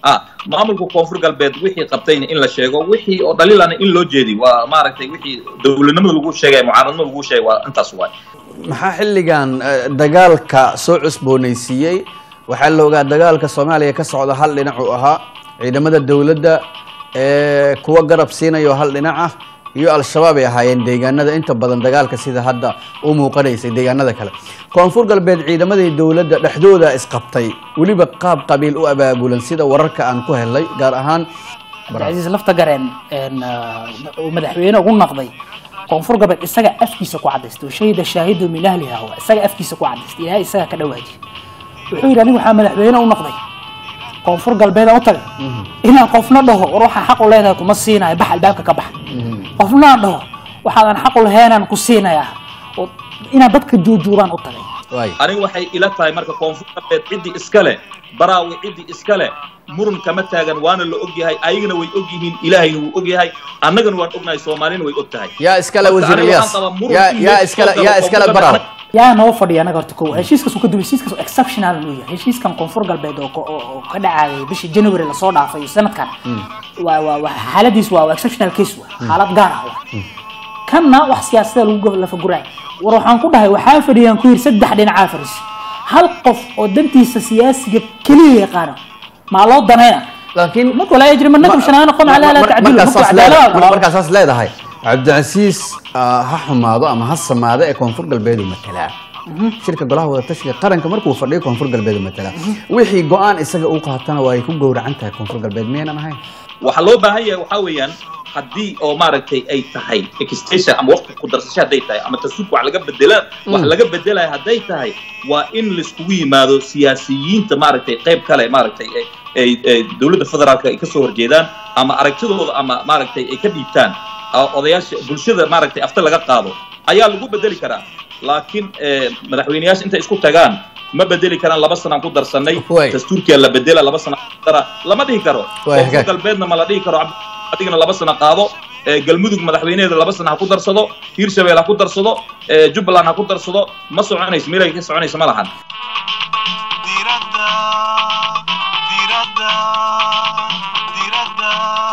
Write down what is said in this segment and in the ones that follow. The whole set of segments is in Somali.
ah maamulka koonfur galbeed wixii qabtayna in la sheego wixii oo dhaliilana in loo jeedi waa maaragtay wixii dowladnimada lagu sheegay mucaaradnimada lagu sheegay waa intaas waay maxaa xilligan eh, dagaalka soo cusboonaysiiyey waxaa la ogaa dagaalka soomaaliya ka socda hal dhinac uu ahaa ciidamada dowladda ee kuwa garab siinaya oo hal dhinac ah iyo al-shabaab ay ahaayeen deegaanada inta badan dagaalka sida hadda u muuqanaysay deegaanada kale koonfur galbeed ciidamadii dowladda dhexdooda isqabtay weliba qaab qabiil u abaabulan sida wararka aan ku helay gaar ahaan cabdicasiis lafta gareen een, ah, uu madaxweyne ugu noqday koonfur galbeed isaga afkiisa ku cadaystay shahida shaahidu min ahliha wa isaga afkiisa ku cadaystay ilaahay isaga ka dhawaajiy wuxuu yidhi anigu waxaa madaxweyne u noqday koonfur galbeed aan u tagay inaan qofna dhaho war waxaa xaq u leedahay kuma siinayo bax albaabka ka bax qofna aan dhaho waxaadan xaq u lahaynaan ku siinayaa oo inaan dadka juujuuraan u tagay waay aniga waxay ila tahay marka koonfur galbeed ciddii iska leh baraawi ciddii iska leh muran kama taagan waana la ogyahay ayagana way og yihiin ilaahayna wuu og yahay annagana waan ognahay soomaalina way og tahay yaa iskale Marka wasiir aniga iyaas waxaan qabaa muran yaa in yaa la iskale soo galo yaa iskale koonfur baraw galbeed. yaa noo fadhiya anaga horta kow heshiiskaas uu ka duway heshiiskaas oo exceptional uu yahay heshiiskan koonfur galbeed oo ko- oo oo ka dhacayay bishii january lasoo dhaafay iyo sanadkan waa waa waa xaaladiis waa waa exceptional case waa xaalad gaar ah waa kanna wax siyaasada lagu go- lafaguraay war waxaan ku dhahay waxaa fadhiyaan ku yiri saddex dhinacaa fadhis hal qof oo dantiisa siyaasiga keliya yaqaana maa loo danayna laakiin marka walaa yajri manakum shanaan qom calaa laa tacdilu markaa marka saas cadaalad leedahay- waa- markaa saas leedahay cabdicasiis ah, ha xumaado ama ha samaado ee koonfur galbeed uu matalaa shirka golaha wadatashiga qaranka markuu fadhiyo koonfur galbeed uu matalaa wixii go-aan isaga uu qaatana waa ay ku gowracan tahay koonfur galbeed miyaynan ahayn waxaa loo baahan yahay waxaa weeyaan haddii oo maaragtay ay tahay extension ama waqti ku darsasho hadday tahay ama tasuubka wax laga bedela wax laga bedelaya hadday tahay waa in laiskugu yimaado siyaasiyiinta maaragtay qayb kale maaragtay ay- ay ay dowladda federaalka ay kasoo horjeedaan ama aragtidooda ama maaragtay ay ka dhiibtaan oo odayaasha bulshada maaragtay afta laga qaado ayaa lagu bedeli karaa laakiin eh, madaxweyneyaasha intay isku tagaan ma bedeli karaan laba sanaan ku darsanay Way. dastuurkiya la bedela laba sana dara lama dhihi karo Way, Koonfur hagaag. galbeedna ma la dhihi karo Cabdi- adigana laba sana qaado ee, galmudug madaxweyneheeda laba sana ha ku darsado hiirshabelle ha ku darsado ee, jubbaland ha ku darsado ma soconayso meelay ka soconayso ma lahan diradda diradda diradda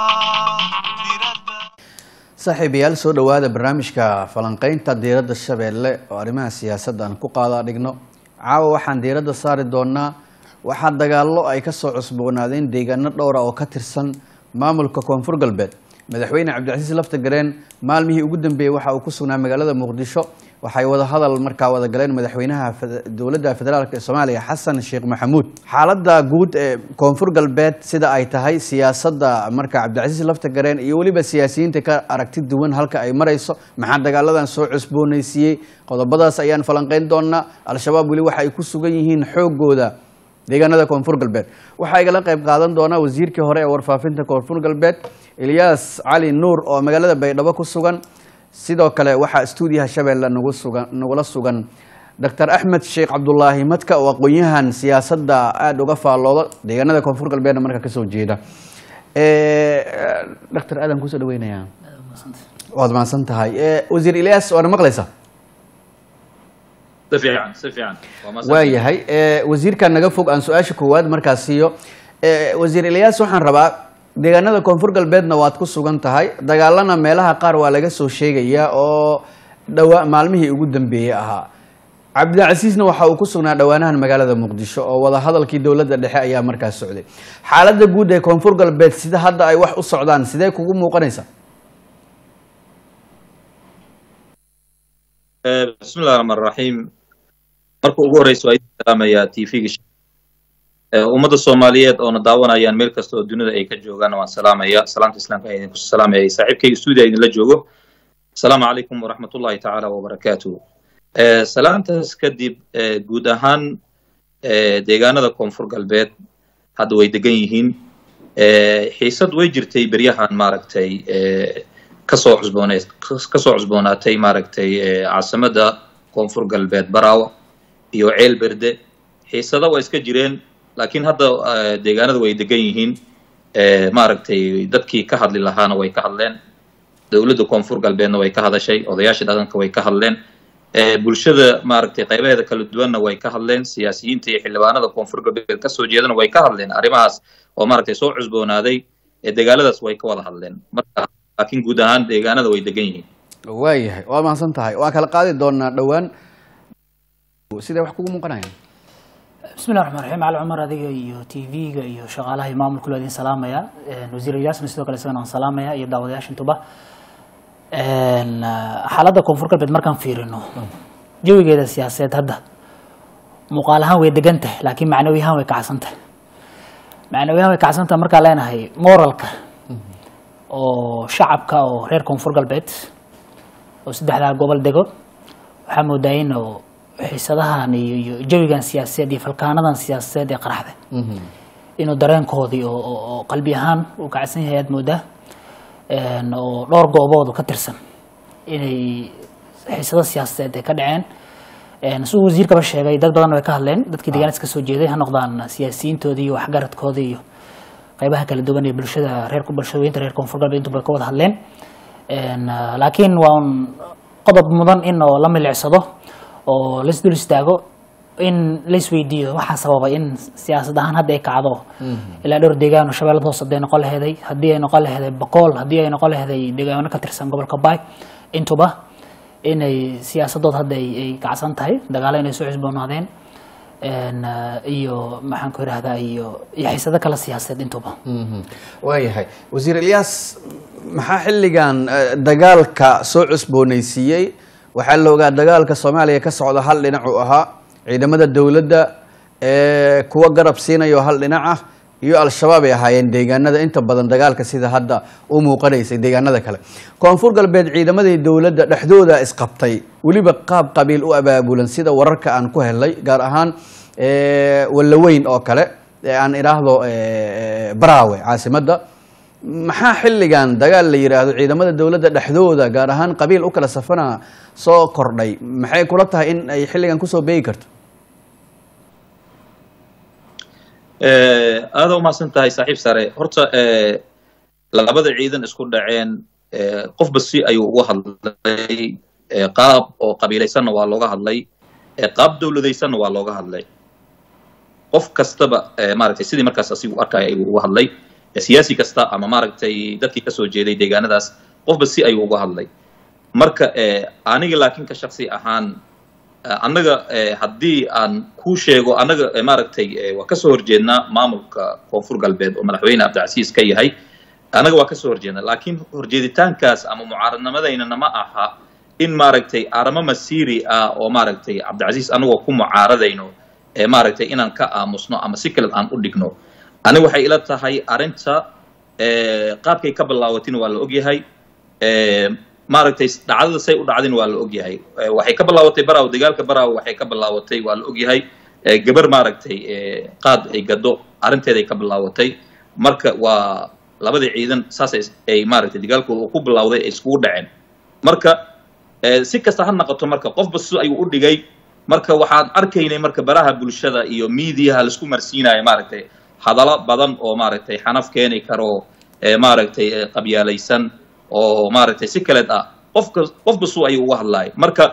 diradda saaxiibayaal soo dhowaada barnaamijka falanqaynta diiradda shabeelle oo arrimaha siyaasadda aan ku qaadaa dhigno caawa waxaan diiradda saari doonaa waxaa dagaallo ay ka soo cusboonaadeen deegaano dhowra oo ka tirsan maamulka koonfur galbeed madaxweyne cabdicasiis lafta gareen maalmihii ugu dambeeyey waxa uu ku sugnaa magaalada muqdisho waxay wada hadal markaa wada galeen madaxweynaha fed- dowladda federaalk ee soomaaliya xasan sheekh maxamuud xaaladda guud ee koonfur galbeed sida ay tahay siyaasadda marka cabdicasiis lafta gareen iyo weliba siyaasiyiinta ka aragti duwan halka ay marayso maxaa dagaaladan soo cusboonaysiiyey qodobadaas ayaan falanqeyn doonaa al-shabaab weli waxa ay ku sugan yihiin xoogooda deegaanada koonfur galbeed waxaa igala qayb qaadan doona wasiirkii hore ee warfaafinta koonfur galbeed ilyaas cali nuur oo magaalada baydhabo ku sugan sidoo kale waxaa stuudiyaha shabeelle nagu sugan nagula sugan dr axmed sheekh cabdulaahi madka oo aqoon-yahan siyaasadda aada uga faallooda deegaanada koonfur galbeedna marka kasoo jeeda dr aadan kusoo dhaweynayaa waad mahadsan tahay wasiir ilyaas waana maqlaysaa si fiican si fiican Waa masan- waayahay wasiirka naga fog aan su-aasha koowaad markaas siiyo Eh, wasiir ilyaas waxaan rabaa deegaanada koonfur galbeedna waad ku sugan tahay dagaalana meelaha qaar waa laga soo sheegayaa oo dhawa maalmihii ugu dambeeyey ahaa cabdilcasiisna waxa uu ku sugnaa dhowaanahan magaalada muqdisho oo wada hadalkii dowladda dhexe ayaa markaas socday xaaladda guud ee koonfur galbeed sida hadda ay wax u socdaan sidee kugu muuqanaysa Eh, bismillahi raxmaan raxiim marka ugu horeysa waa idin salaamayaa tvga ummadda soomaaliyeed oona daawanayaan meel kasta oo dunida ay ka joogaan waan salaamaya salaamta islaamka ayaan idinku salaamaya saaxiibkayga stuudiya idinla joogo asalaamu calaykum waraxmatullahi tacaala wabarakaatuhu Eh, salaantaas kadib eh, guud ahaan eh, deegaanada koonfur galbeed hadda way degan yihiin Eh, xiisad way jirtay beryahan maaragtay eh, kasoo cusboonay kasoo cusboonaatay maaragtay eh, caasimadda koonfur galbeed baraawa iyo ceel berde xiisada waa iska jireen laakiin hadda eh, deegaanada way degan yihiin Eh, maaragtay dadkii ka hadli lahaana way ka hadleen dowladda koonfur galbeedna way ka hadashay odayaasha dhaqanka way ka hadleen Eh, bulshada maaragtay qaybaheeda kala duwanna way ka hadleen siyaasiyiinta iyo xildhibaanada koonfur galbeed kasoo jeedana way ka hadleen arrimahaas oo maaragtay soo cusboonaaday ee deegaanadaas way ka wada hadleen marka laakiin guud ahaan deegaanada way degan yihiin waayahay waa mahadsan tahay waa kala qaadi doonaa dhowaan sidee wax kugu muuqanayaan bismi llahi raxmaan raxiim cali cumar adiga iyo t v-ga iyo shaqaalaha iyo maamulka loo idin salaamaya wasiir iyaasna sidoo kale isagana waan salaamaya iyo daawadayaasha intuba xaaladda koonfur galbeed markaan fiirino jawigeeda siyaasadeed hadda muuqaal ahaan way degan tahay laakiin macnawi ahaan way kacsan tahay macnawi ahaan way kacsan tahay markaan leenahay moralka oo shacabka oo reer koonfur galbeed oo saddexdaa gobol dego waxaa moodaa in oo xiisadahan iyo iyo jawigan siyaasadeed iyo falkaanadan siyaasadeed ee qaraxda inuu dareenkoodii oo oo- oo qalbi ahaan uu kacsan yahay aad moodaa een, oo dhowr gooboodu ka tirsan inay xiisado siyaasadeed ay ka dhaceen een, siduu wasiirkaba sheegay dad badan way ka hadleen dadkii deegaanada ka soo jeeday ha noqdaan siyaasiyiintoodii iyo waxgaradkoodii iyo qaybaha kala duwan ee bulshada reer bulshadooyinta reer koonfur galbeed intuba ka wada hadleen Een, ah, laakiin waa un qodob mudan in oo la milicsado oo lais dul istaago in lais weydiiyo waxaa sababay in siyaasad ahaan hadda ay kacdo ilaa dhowr deegaan oo shabeellada hoose hadday noqon laheeday haddii ay noqon laheeday bakool haddii ay noqon laheeday deegaano ka tirsan gobolka baay intuba inay siyaasadood hadda ay ay kacsan tahay dagaalo inay soo cusboonaadeen Een, ah, iyo maxaan ku idhahdaa iyo iyo xiisado kale siyaasadeed intuba waayahay wasiir ilyaas maxaa xilligan eh, dagaalka soo cusboonaysiiyey waxaa la ogaa dagaalka soomaaliya ka socda hal dhinac uu ahaa ciidamada dowladda ee kuwa garab siinayo hal dhinac ah iyo al-shabaab ay ahaayeen deegaanada inta badan dagaalka sida hadda u muuqanaysay deegaanada kale koonfur galbeed ciidamadii dowladda dhexdooda isqabtay weliba qaab qabiil u abaabulan sida wararka aan ku helay gaar ahaan eh, wallaweyn oo kale ee aan idhaahdo eh, baraawe caasimadda maxaa xilligan dagaal la yidhaahdo ciidamada dowladda dhexdooda gaar ahaan qabiil u kala safana soo kordhay maxay kula tahay in ay xilligan kusoo beegi karto Eh, aada umahadsan tahay saaxiib sare horta eh, labada ciidan isku dhaceen eh, qofba si ayuu uga hadlay eh, qaab oo qabiilaysanna waa looga hadlay eh, qaab dowladaysanna waa looga hadlay qof kastaba eh, maaragtay sidii markaas asigu arkaya ayuu uga hadlay Eh, siyaasi kasta ama maaragtay dadkii kasoo jeeday deegaanadaas qofba si ayuu uga hadlay marka eh, aniga laakiin ka shaksi ahaan Eh, annaga eh, haddii aan kuu sheego annaga eh, maaragtay eh, waa kasoo horjeednaa maamulka koonfur galbeed oo madaxweyne cabdicasiis ka yahay annaga waa kasoo horjeednaa laakiin horjeeditaankaas ama mucaaradnimadaynana ma aha in maaragtay aramo masiiri ah oo maaragtay cabdicasiis anagoo ku mucaaradayno ee maaragtay inaan ka aamusno ama si kale aan u dhigno aniga waxay ila tahay arrinta eh, qaabkay ka bilaawatin waa la ogyahay Eh, maaragtay dhacdada say u dhacdin waa la ogyahay Eh, waxay ka bilaawatay baraaw dagaalka baraaw waxay ka bilaawatay waa la ogyahay Eh, gabar maaragtay eh, qaad ay gado arrinteeday ka bilaawatay marka waa labadii ciidan saas ay- ay maaragtay dagaalkooda uu ku bilawday ay iskugu dhaceen marka eh, si kasta ha noqoto marka qofba si ayuu u dhigay marka waxaan arkaynay marka baraha bulshada iyo miidiyaha laisku marsiinayo maaragtay hadallo badan oo maaragtay xanaf keeni karo eh, maaragtay eh, qabyaalaysan oo maaragtay si kaleed ah qofka qofba suu ayuu uga hadlaaya marka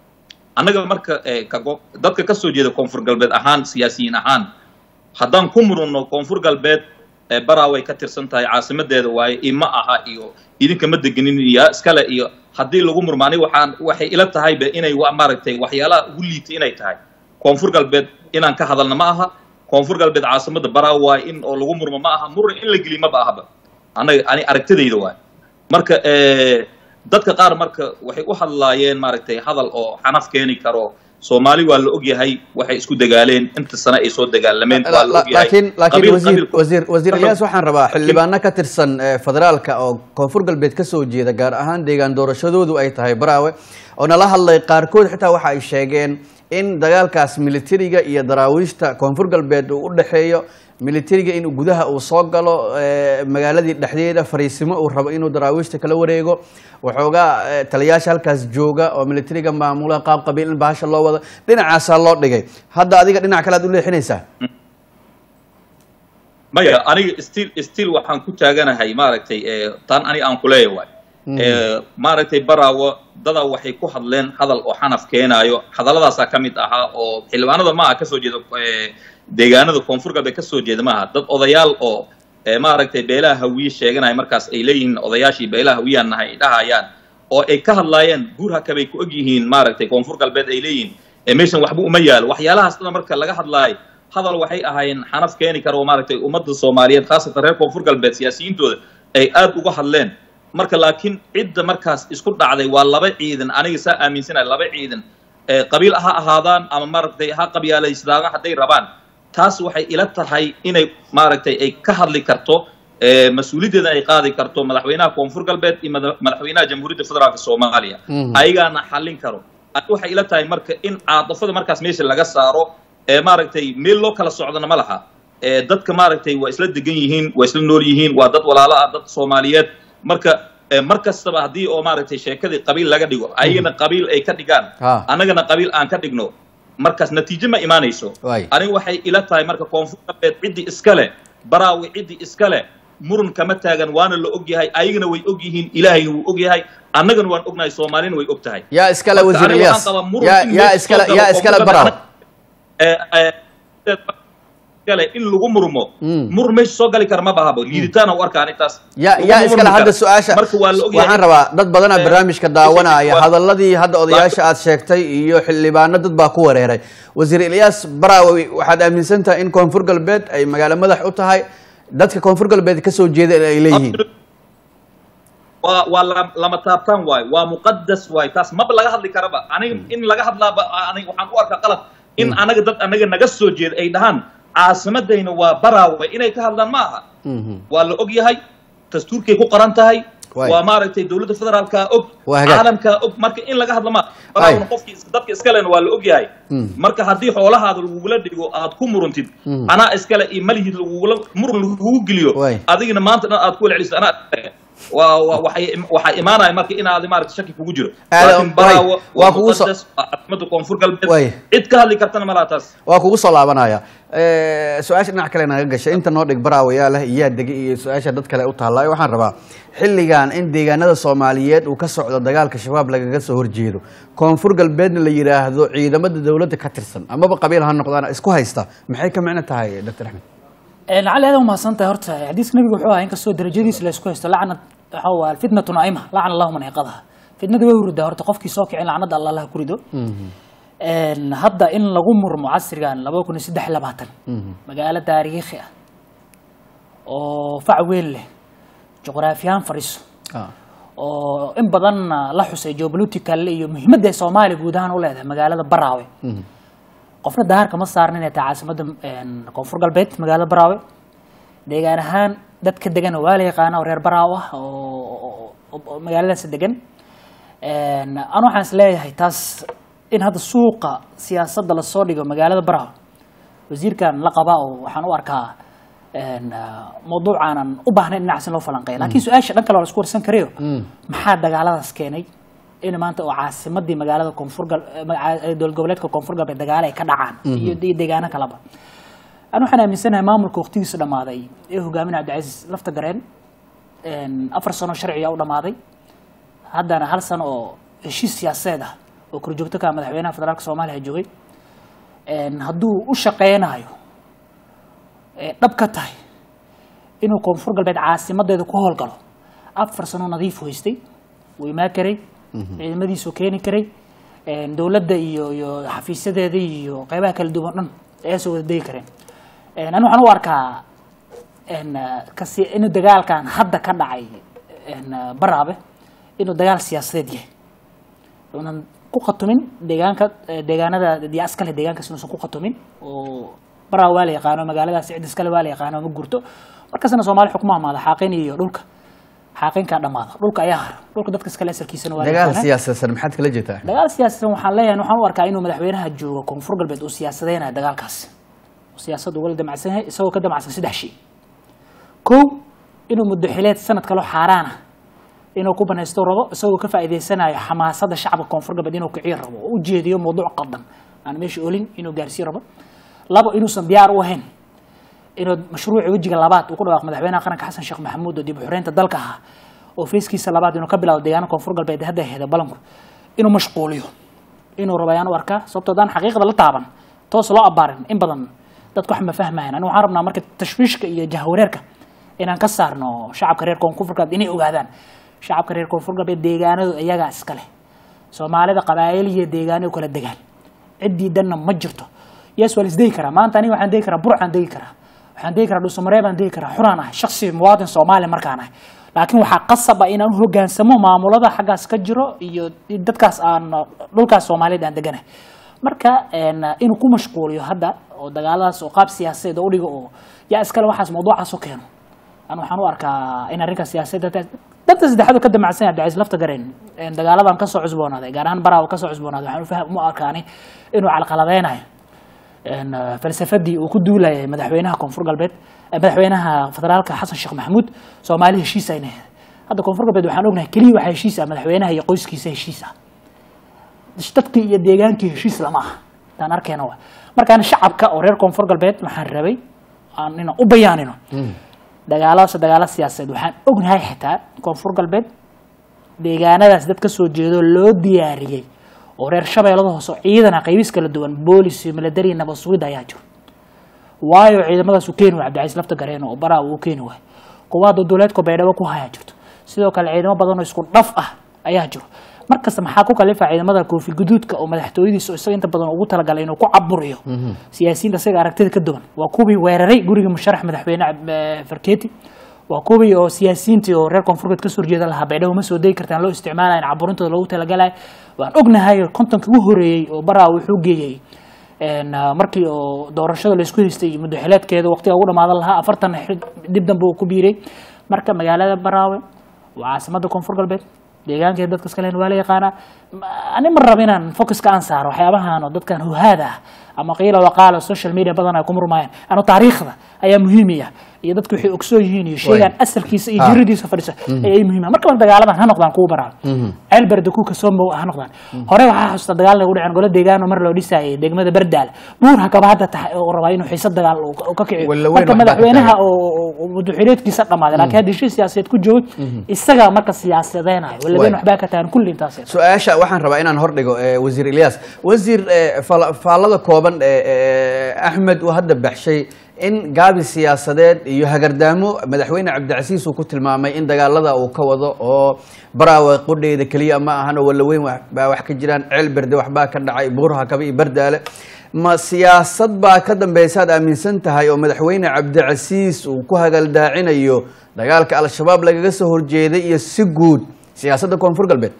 annaga marka eh, kago- dadka ka soo jeeda koonfur galbeed ahaan siyaasiyiin ahaan haddaan ku murunno koonfur galbeed eh, baraaway ka tirsan tahay caasimadeeda waaye ima aha iyo idinka ma degenin iyo iskale iyo haddii lagu murmo aniga waxaan waxay ila tahayba inay wa maaragtay waxyaalaha ugu liitay inay tahay koonfur galbeed inaan ka hadalna ma aha koonfur galbeed caasimada baraawo waaye in oo lagu murmo ma aha muran in la geliy maba ahaba anaga ani aragtidayda waaye marka eh, dadka qaar marka waxay u hadlaayeen maaragtay hadal oo xanaf keeni karo soomaali waa la ogyahay waxay isku dagaaleen inta sane ay soo dagaalameen waa la ogyahay laakiin laakiin Qabiil- wasiir qabiilku- wasiir wasiir Marka- iyaas waxaan rabaa xildhibaano ka tirsan eh, federaalka oo koonfur galbeed ka soo jeeda gaar ahaan deegaan doorashadoodu ay tahay baraawe oo nala hadlay qaarkood xitaa waxa ay sheegeen in dagaalkaas militariga iyo daraawiishta koonfur galbeed uu u dhexeeyo militariga in gudaha uu soo galo eh, magaaladii dhexdeeda fariisimo uu rabo inuu daraawiishta kala wareego waxoogaa eh, taliyaasha halkaas jooga oo militariga maamula qaab qabiil in bahasha loo wado dhinacaasaa loo dhigay hadda adiga dhinac kale aad u leexinaysaa maya aniga still still waxaan ku taaganahay maaragtay eh, tan ani aan kuleeya waay ee, maaragtay baraawo dada waxay ku hadleen hadal oo xanaf keenaayo hadalladaasaa ka mid ahaa oo xildhibaanada maaha kasoo jeeda ee, deegaanada koonfur galbeed kasoo jeeda maaha dad odayaal oo ee, maaragtay beelaha hawiye sheeganaya markaas ay leeyihiin odayaashii beelaha hawiyaan nahay ay dhahayaan oo ay ka hadlaayeen guur hakabay ku og yihiin maaragtay koonfur galbeed ay leeyihiin ee meeshan waxba uma yaalo waxyaalahaas dhan marka laga hadlaayo hadal waxay ahaayeen xanaf keeni kara oo maaragtay ummadda soomaaliyeed khaasatan reer koonfur galbeed siyaasiyiintooda ay aad uga hadleen marka laakiin cidda markaas isku dhacday waa laba ciidan aniga saa aaminsanaya laba ciidan ee qabiil ha ahaadaan ama maaragtay ha qabyaalaysadaan hadday rabaan taas waxay ila tahay inay maaragtay ay ka hadli karto ee mas-uuliyaddeeda ay qaadi karto madaxweynaha koonfur galbeed iyo mada- madaxweynaha jamhuuriyadda federaalka soomaaliya Mhm. ayagaana xallin karo Ani waxay ila tahay marka in caadafada markaas meesha laga saaro ee maaragtay meel loo kala socdana ma laha ee dadka maaragtay waa isla degan yihiin waa isla nool yihiin waa dad walaalo ah dad soomaaliyeed marka ee mar kastaba haddii oo maaragtay sheekadii qabiil laga dhigo ayagana qabiil ay ka dhigaan Ha. annagana qabiil aan ka dhigno markaas natiijo ma imaanayso Waay. aniga waxay ila tahay marka koonfur galbeed ciddii iskale baraawi ciddii iskale muran kama taagan waana la og yahay ayagana way og yihiin ilaahayna wuu og yahay annagana waan ognahay soomaalina way og tahay yaa iskale Marka wasiir aniga ilyas waxaan qabaa muran yaa in yaa meesha iskale soo galo yaa oo iskale muran baraw ee, ee, iskale in lagu murmo Mm. mur meesha soo gali kara ma bahabo liiditaana u arka anintaas yaa Laguma yaa iskale murmi hadda karo. su-aasha marka waa la ogyahay waxaan rabaa dad badanaa Eh, barnaamijka daawanaya waa- hadaladii hadda odayaasha aad sheegtay iyo xildhibaano dad baa ku wareeray wasiir ilyas baraawi waxaad aaminsan tahay in koonfur galbeed ay magaalo madax u tahay dadka koonfur galbeed kasoo jeeda ay leeyihiin waa waa la- lama taabtaan waayo waa muqadas waayo taas maba laga hadli karaba aniga in laga hadlaaba aniga waxaan u arkaa qalad in anaga dad anaga naga soo jeeda ay dhahaan caasimadayna waa baraawe inay ka hadlaan ma aha Mhm. waa la og yahay dastuurkay ku qoran tahay Waay. waa maaragtay dowladda federaalkaa og Waa hagaag. caalamkaa og marka in laga hadla ma baraawna qofkii is- dadka iskalena waa la og yahay Mm. marka haddii xoolahaada lagugula dhigo aad ku muruntid Mm. anaa iskale iyo malihid lagugula murun lagugu geliyo Waay. adigina maanta dhan aad ku celceliso anaa iskale. waa waa- waxay waxaa imaanaya marka inaad maaragtay shaki kugu jiro Aad- laakiin waay. baraawo Waa waa kugu soo- muqadas waa caasimada koonfur galbeed Waay. cid ka hadli kartana malaha taas waa kugu soo laabanaya Eh, su-aasha dhinac kale naga gashay inta noo dhig baraawayaa leh iyaa degay iyo su-aasha dad kale u taallaayo waxaan rabaa xilligan in deegaanada soomaaliyeed uu ka socdo dagaalka shabaab lagaga soo horjeedo koonfur galbeedna la yidhaahdo ciidamada dowladda ka tirsan amaba qabiil ha noqdaan isku haysta maxay ka micno tahay dr axmed lacali aad umahadsan tahay horta xadiiska nabiga wuxuu ahaa inkastoo darajadiisa la isku haysto lacnad waxa waa fitnatu naa'ima lacana allahu man iqadaha fitnada way hurdaa horta qofkii soo kicin lacnada alla allaha ku rido Een, hadda in lagu murmo casrigan laba kun iyo saddex iyo labaatan magaalo taariikhi ah oo fac weyn leh juqraafiyahan fadhiso oo in badanna la xusay geopolitical iyo muhiimadda ay soomaaliya guud ahaan u leedahay magaalada baraawe qofna daharka ma saarna inay tahay caasimadda een, koonfur galbeed magaalada baraawe deegaan ahaan dadka degan waa la yaqaana oo reer baraaw ah oo- oo oo- oo magaaladaas degan Een, anu waxaan is leeyahay taas in hadda suuqa siyaasadda lasoo dhigo magaalada baraaw wasiirkan la qabaa oo waxaan u arkaa een, ah, mawduuc aanan u baahnayn dhinacaas in loo falanqeeyo laakiin su-aasha dhan kale waa la isku warsan karayo maxaa dagaaladaas keenay in maanta oo caasimadii magaalada koonfur gal eh, maga- eh, dowlad goboleedka koonfur galbeed dagaalo ay ka dhacaan iyo iyo deegaano kaleba anu waxaan aaminsanahay maamulka waqtigiisa dhammaaday ee hogaaminaya cabdicasiis lafta gareen een, afar sano sharciga u dhammaaday haddana hal sano oo heshiis siyaasadeed ah oo korjoogto ka ah madaxweynaha federaalka soomaaliya joogay Een, hadduu u shaqeynayo ee dhab ka tahay inuu koonfur galbeed caasimadeeda ku howlgalo afar sano nadiif u haystay wuu imaan karay ciidamadiisuu keeni karay Een, dowladda iyo iyo xafiisyadeeda iyo qeybaha kala duwan dhan ayaa soo wada degi kareen Een, ani waxaan u arkaa een, ah, kasi inuu dagaalkan hadda ka dhacay een, ah, baraabe inuu dagaal siyaasadeed yahay uunan ku khatumin deegaanka eh, deegaanada diyaa iskale deegaankaas inuusan ku khatumin oo baraa waa la yaqaano magaaladaas cid iskale waa la yaqaano ma gurto markasna soomaali xukuma amaada xaaqin iyo dhulka xaaqinkaa dhammaada dhulka ayaa hara dhulka dadka iskale asalkiisana waa la dagaal yaqaanaa. siyaasadsan maxaad kala jeetaa dagaal siyaasadan waxaan leeyahay waxaan u arkaa inuu madaxweynaha joogo koonfur galbeed uu siyaasadeynayo dagaalkaas uu siyaasad ugala damacsan yahay isagoo ka damacsan saddex shay kow inuu muddo xileed sanad kaloo xaaraan ah inuu ku banaysto rabo isagoo ka faa'iidaysanayo xamaasadda shacabka koonfur galbeed inuu kiciyo rabo oo u jeediyo mawduuc qaldan aan meesha olin inuu gaarsiiyo rabo labo inuusan diyaar u ahayn inuu mashruuci wejiga labaad uu ku dhawaaq madaxweynaha qaranka xasan sheekh maxamuud oo dib u xoreynta dalka ahaa oo feeskiisa labaad inuu ka bilaabo deegaana koonfur galbeed hadda heda balanku inuu mashquuliyo inuu rabo ayaan u arkaa sababtoo daan xaqiiqda la taaban toos loo abaarin in badan dadku wax ma fahmayan anigu waxaan rabnaa marka tashwiishka iyo jahwareerka inaan ka saarno shacabka reer koonfur galbeed inay ogaadaan shacabka reer koonfur galbeed deegaanadu iyagaa iskale soomaalida qabaayil iyo deegaano u kala degaan ciddii danna ma jirto yes waa la isdegi karaa maanta aniga waxaan degi karaa burcaan degi karaa waxaan degi karaa dhuusamaree baan degi karaa xuraan ahay shaksi muwaadin soomaali markaan ahay laakiin waxaa qasab ah inaan u hogaansamo maamulada xaggaas ka jiro iyo dadkaas aan dhulkaas soomaaliyeed aan deganahay marka een, inuu ku mashquuliyo hadda oo dagaaladaas oo qaab siyaasadeed oo udhigo oo yaa iskale waxaas mawduucaas u keeno anu waxaan u arkaa in arrinka siyaasadda danta saddexaad oo ka damacsan yahay abdicasiis lafta gareen een, dagaaladan kasoo cusboonaaday gaar ahaan baraawo kasoo cusboonaaday waxaan u fahm u arkaani inuu calqaladeynayo een, eh, falsafadii uu ku duulayay madaxweynaha koonfur galbeed eh, madaxweynaha federaalka xasan sheekh maxamuud soomaali heshiis ayna ahayd hadda koonfur galbeed waxaan ognahay keliya waxaa heshiis ah madaxweynaha iyo qoyskiisa heshiis ah dadkii iyo deegaankii heshiis lama aha taan arkayna wa markaan shacabka oo reer koonfur galbeed waxaan rabay aan inaan u bayaanino dagaaladaas dagaala siyaasadeed waxaan ognahay xitaa koonfur galbeed deegaanadaas dad ka soo jeedo loo diyaariyey oo reer shabeellada hoose oo ciidana qaybis kala duwan boolis iyo milatari nabad sugid ayaa jiro waayo ciidamadaas uu keeni waay cabdicasiis lafta gareen oo baraa uu keeni waay kuwa hadda duleedka baydhabo ku hayaa jirto sidoo kale ciidamo badan oo isku dhaf ah ayaa jiro markasta maxaa ku kalifa ciidamada koofi guduudka oo madaxtooyadiisa oo isaga inta badan ugu talagalay inuu ku caburiyo siyaasiyiinta isaga aragtida ka duwan waa kuwii weeraray guriga musharax madaxweyne eh, farkeeti waa kuwii oo siyaasiyiintii oo reer koonfurgeed kasoo horjeeda lahaa baydhabo ma soo degi kartaan loo isticmaalayo in caburintooda loogu talagalay waan ognahay kontonka ugu horeeyey oo baraa wuxuu geeyey een, ah, markii oo doorashada laysku haystay muddo xileedkeeda waqtiga ugu dhamaadan lahaa afartan xil- dib dambe uu ku biiray marka magaalada baraawe waa caasimada koonfur galbeed deegaankeeda dadka iska leen waa la yaqaanaa Ma- ani ma rabo inaan focuska aan saaro waxyaabahan oo dadkan huhaada ah ama qiila waqaala social media badan ay ku murmayaan ano taariikhda ayaa muhiimiya iyo dadku waxay ogsoon yihiin iyo sheegaan asalkiisa iyo Ah. jiradiisa fadhisa ayay muhiima marka bal dagaaladan ha noqdaan kuwa baraawe ceel berde kuka soo mow ha noqdaan hore waxaa xusuusta dagaal lagu dhaceen golo deegaano mar loo dhisayay degmada berdaal buur hakaba hadda tahay oo rabaa inuu xiisa dagaal uu ka- uu ka kiciyo Walla weyn marka waxbaa ka madaxweynaha taagan. oo oo- oo madaxweyneedkiisa dhamaaday laakiin hadda heshiis siyaasadeed ku joogay isagaa marka siyaasadeynayo walla weyn Waay. waxbaa ka tagan kulli intaas su-aasha waxaan rabaa inaan hordhigo eh, wasiir ilyas wasiir eh, fala- faallada kooban ee eh, axmed uu hadda baxshay in gaabi siyaasadeed iyo hagardaamo madaxweyne cabdicasiis uu ku tilmaamay in dagaalada uu ka wado oo baraawe qudheeda keliya ma ahan oo wallaweyn wax- baa wax ka jiraan ceel berde waxbaa ka dhacay buurha kaba iyo bardaale ma siyaasad baa ka dambeysa aad aaminsan tahay oo madaxweyne cabdicasiis uu ku hagaldaacinayo dagaalka al-shabaab lagaga soo horjeeday iyo si guud siyaasadda koonfur galbeed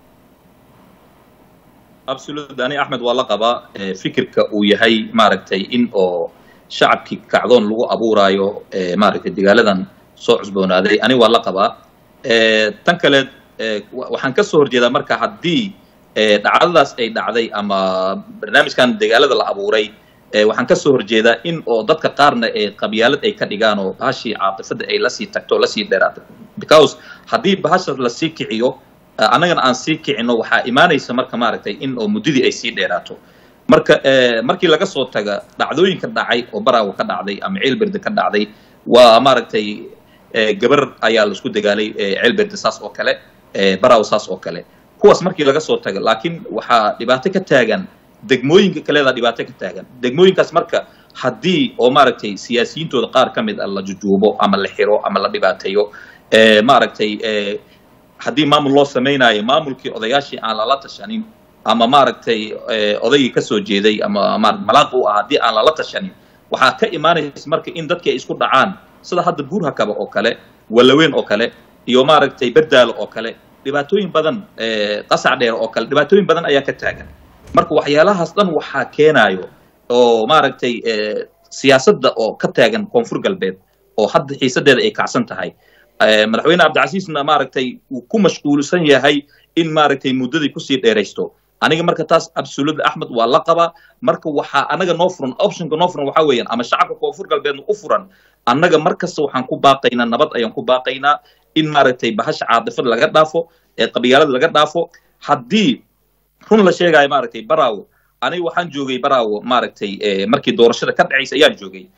absolute ani axmed waa la qabaa eh, fikirka uu yahay maaragtay in oo shacabkii kacdoon lagu abuuraayo eh, maaragtay dagaaladan soo cusboonaaday ani waa la qabaa Eh, tan kale eh, wa- waxaan ka soo horjeedaa marka haddii eh, dhacdadaas ay dhacday ama barnaamijkan dagaalada la abuuray eh, waxaan ka soo horjeedaa in oo dadka qaarna ee qabyaalad ay ka dhigaan oo bahashii caatifada ay lasii tagto lasii dheeraato because haddii bahasha lasii kiciyo eh, annagana aan sii kicino waxaa imaanaysa marka maaragtay in oo muddadii ay sii dheeraato marka eh, markii laga soo taga dhacdooyinka dhacay oo baraawo ka dhacday ama ceelberde ka dhacday waa maaragtay eh, gabar ayaa laisku dagaalay eh, ceelberde saas oo kale eh, baraawo saas oo kale kuwaas markii laga soo taga laakiin waxaa dhibaato ka taagan degmooyinka kaleedaa dhibaato ka taagan degmooyinkaas marka haddii oo maaragtay siyaasiyiintooda qaar ka mid a la jujuubo ama la xiro ama la dhibaateeyo eh, maaragtay eh, haddii maamul loo samaynayo maamulkii odayaashii aan lala tashanin ama maaragtay eh, odaygii ka soo jeeday ama maaragtay malaaq u ah haddii aan lala tashanin waxaa ka imaanaysa marka in dadkii ay isku dhacaan sida hadda buurhakaba oo kale wallaweyn oo kale iyo maaragtay berdaalo oo kale dhibaatooyin badan eh, qasac dheer oo kale dhibaatooyin badan ayaa ka taagan marka waxyaalahaas dhan waxaa keenayo oo maaragtay eh, siyaasadda oo ka taagan koonfur galbeed oo hadda xiisadeeda ay kacsan tahay Eh, madaxweyne cabdicasiisna maaragtay uu ku mashquulsan yahay in maaragtay muddadii kusii dheeraysto aniga marka taas absolute axmed waa la qabaa marka waxaa anaga noo furan optionka noo furan waxaa weeyaan ama shacabka koonfur galbeedna u furan annaga mar kasta waxaan ku baaqaynaa nabad ayaan ku baaqaynaa in maaragtay bahasha caadifada laga dhaafo ee qabyaalada laga dhaafo haddii run la sheegayo maaragtay baraawo aniga waxaan joogay baraawo maaragtay eh, markii doorashada ka dhacaysa ayaan joogay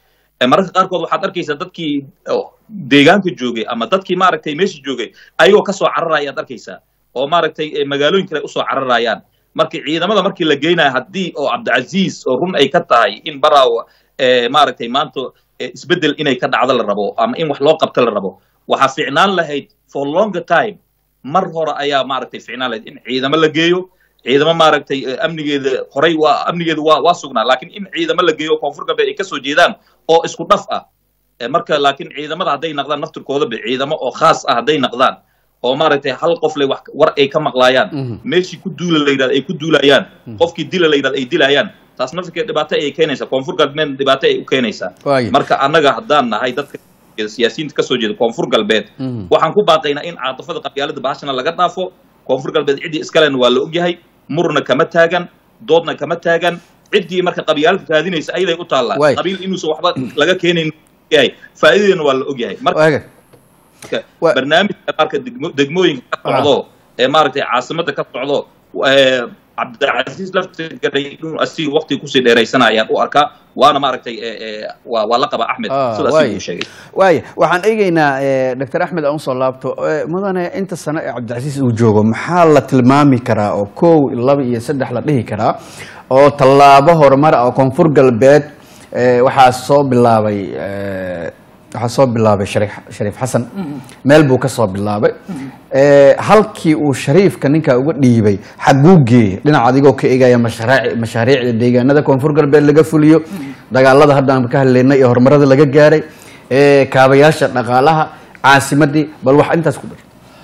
Eh, mararka qaarkood waxaad arkaysaa dadkii oo deegaanka joogay ama dadkii maaragtay meesha joogay ayagoo kasoo cararaya ayaad arkaysaa oo maaragtay eh, magaalooyin kale usoo cararayaan marka ciidamada markii la geynayo haddii oo cabdicasiis oo run ay ka tahay in baraawa eh, maaragtay maanta eh, isbeddel inay ka dhacdo la rabo ama in wax loo qabto la rabo waxaa ficnaan lahayd for longer time mar hore ayaa maaragtay ficnaan lahayd in ciidamo la geeyo ciidamo maaragtay eh, amnigeeda horey waa amnigeedu waa waa sugnaa laakiin in ciidamo la geeyo koonfur galbeed ay kasoo jeedaan oo isku dhaf ah Eh, marka laakiin ciidamada hadday naqdaan naftirkoodaba ciidamo oo khaas ah hadday naqdaan oo maaragtay hal qof le wax war ay ka maqlaayaan Mhm. meeshii ku duula la yidhahdo ay ku duulayaan qofkii dila la yidhahdo ay dilayaan taas naftirkeed dhibaato ayay keenaysaa koonfur galbeed dhibaato ay u keenaysaa Waaye. marka annaga haddaan nahay dadka siyaasiyiinta kasoo jeeda koonfur galbeed Mhm. waxaan ku baaqaynaa in caatafada qabyaalada bahashana laga dhaafo koonfur galbeed ciddii iskalena waa la ogyahay murna kama taagan doodna kama taagan ciddii marka qabyaalada raadinaysa ayaday u taallaa Waay. qabiil inuusan waxba laga keenayn yahay faa'iidadeena waa la ogyahay marka waaga Wa- barnaamijka marka degmo- degmooyinka ka socdo ee maaragtay caasimada ka socdo ee, cabdicasiis laftigaray inuu asiga waqti kusii dheeraysana ayaan u arkaa waana maaragtay ee, ee, waa waa la qaba axmed Ah, sidaas waaye. uu sheegay waaya waxaan eegeynaa doctor axmed aan usoo laabto Eh, mudane inta sano ee cabdicasiis uu joogo maxaa la tilmaami karaa oo kow laba iyo saddex la dhihi karaa oo tallaabo horumar ah oo koonfur galbeed eh, waxaa soo bilaabay eh, waxaa soo bilaabay shariif shariif xasan meel buu ka soo bilaabay Eh, halkii uu shariifka ninka uga dhiibay xaguu geeyey dhinac adigoo ka eegaya mashaariic mashaariicda deegaanada koonfur galbeed laga fuliyo dagaalada hadda aan ka hadlaynay iyo horumarada laga gaaray eh, kaabayaasha dhaqaalaha caasimadii bal wax intaas ku dar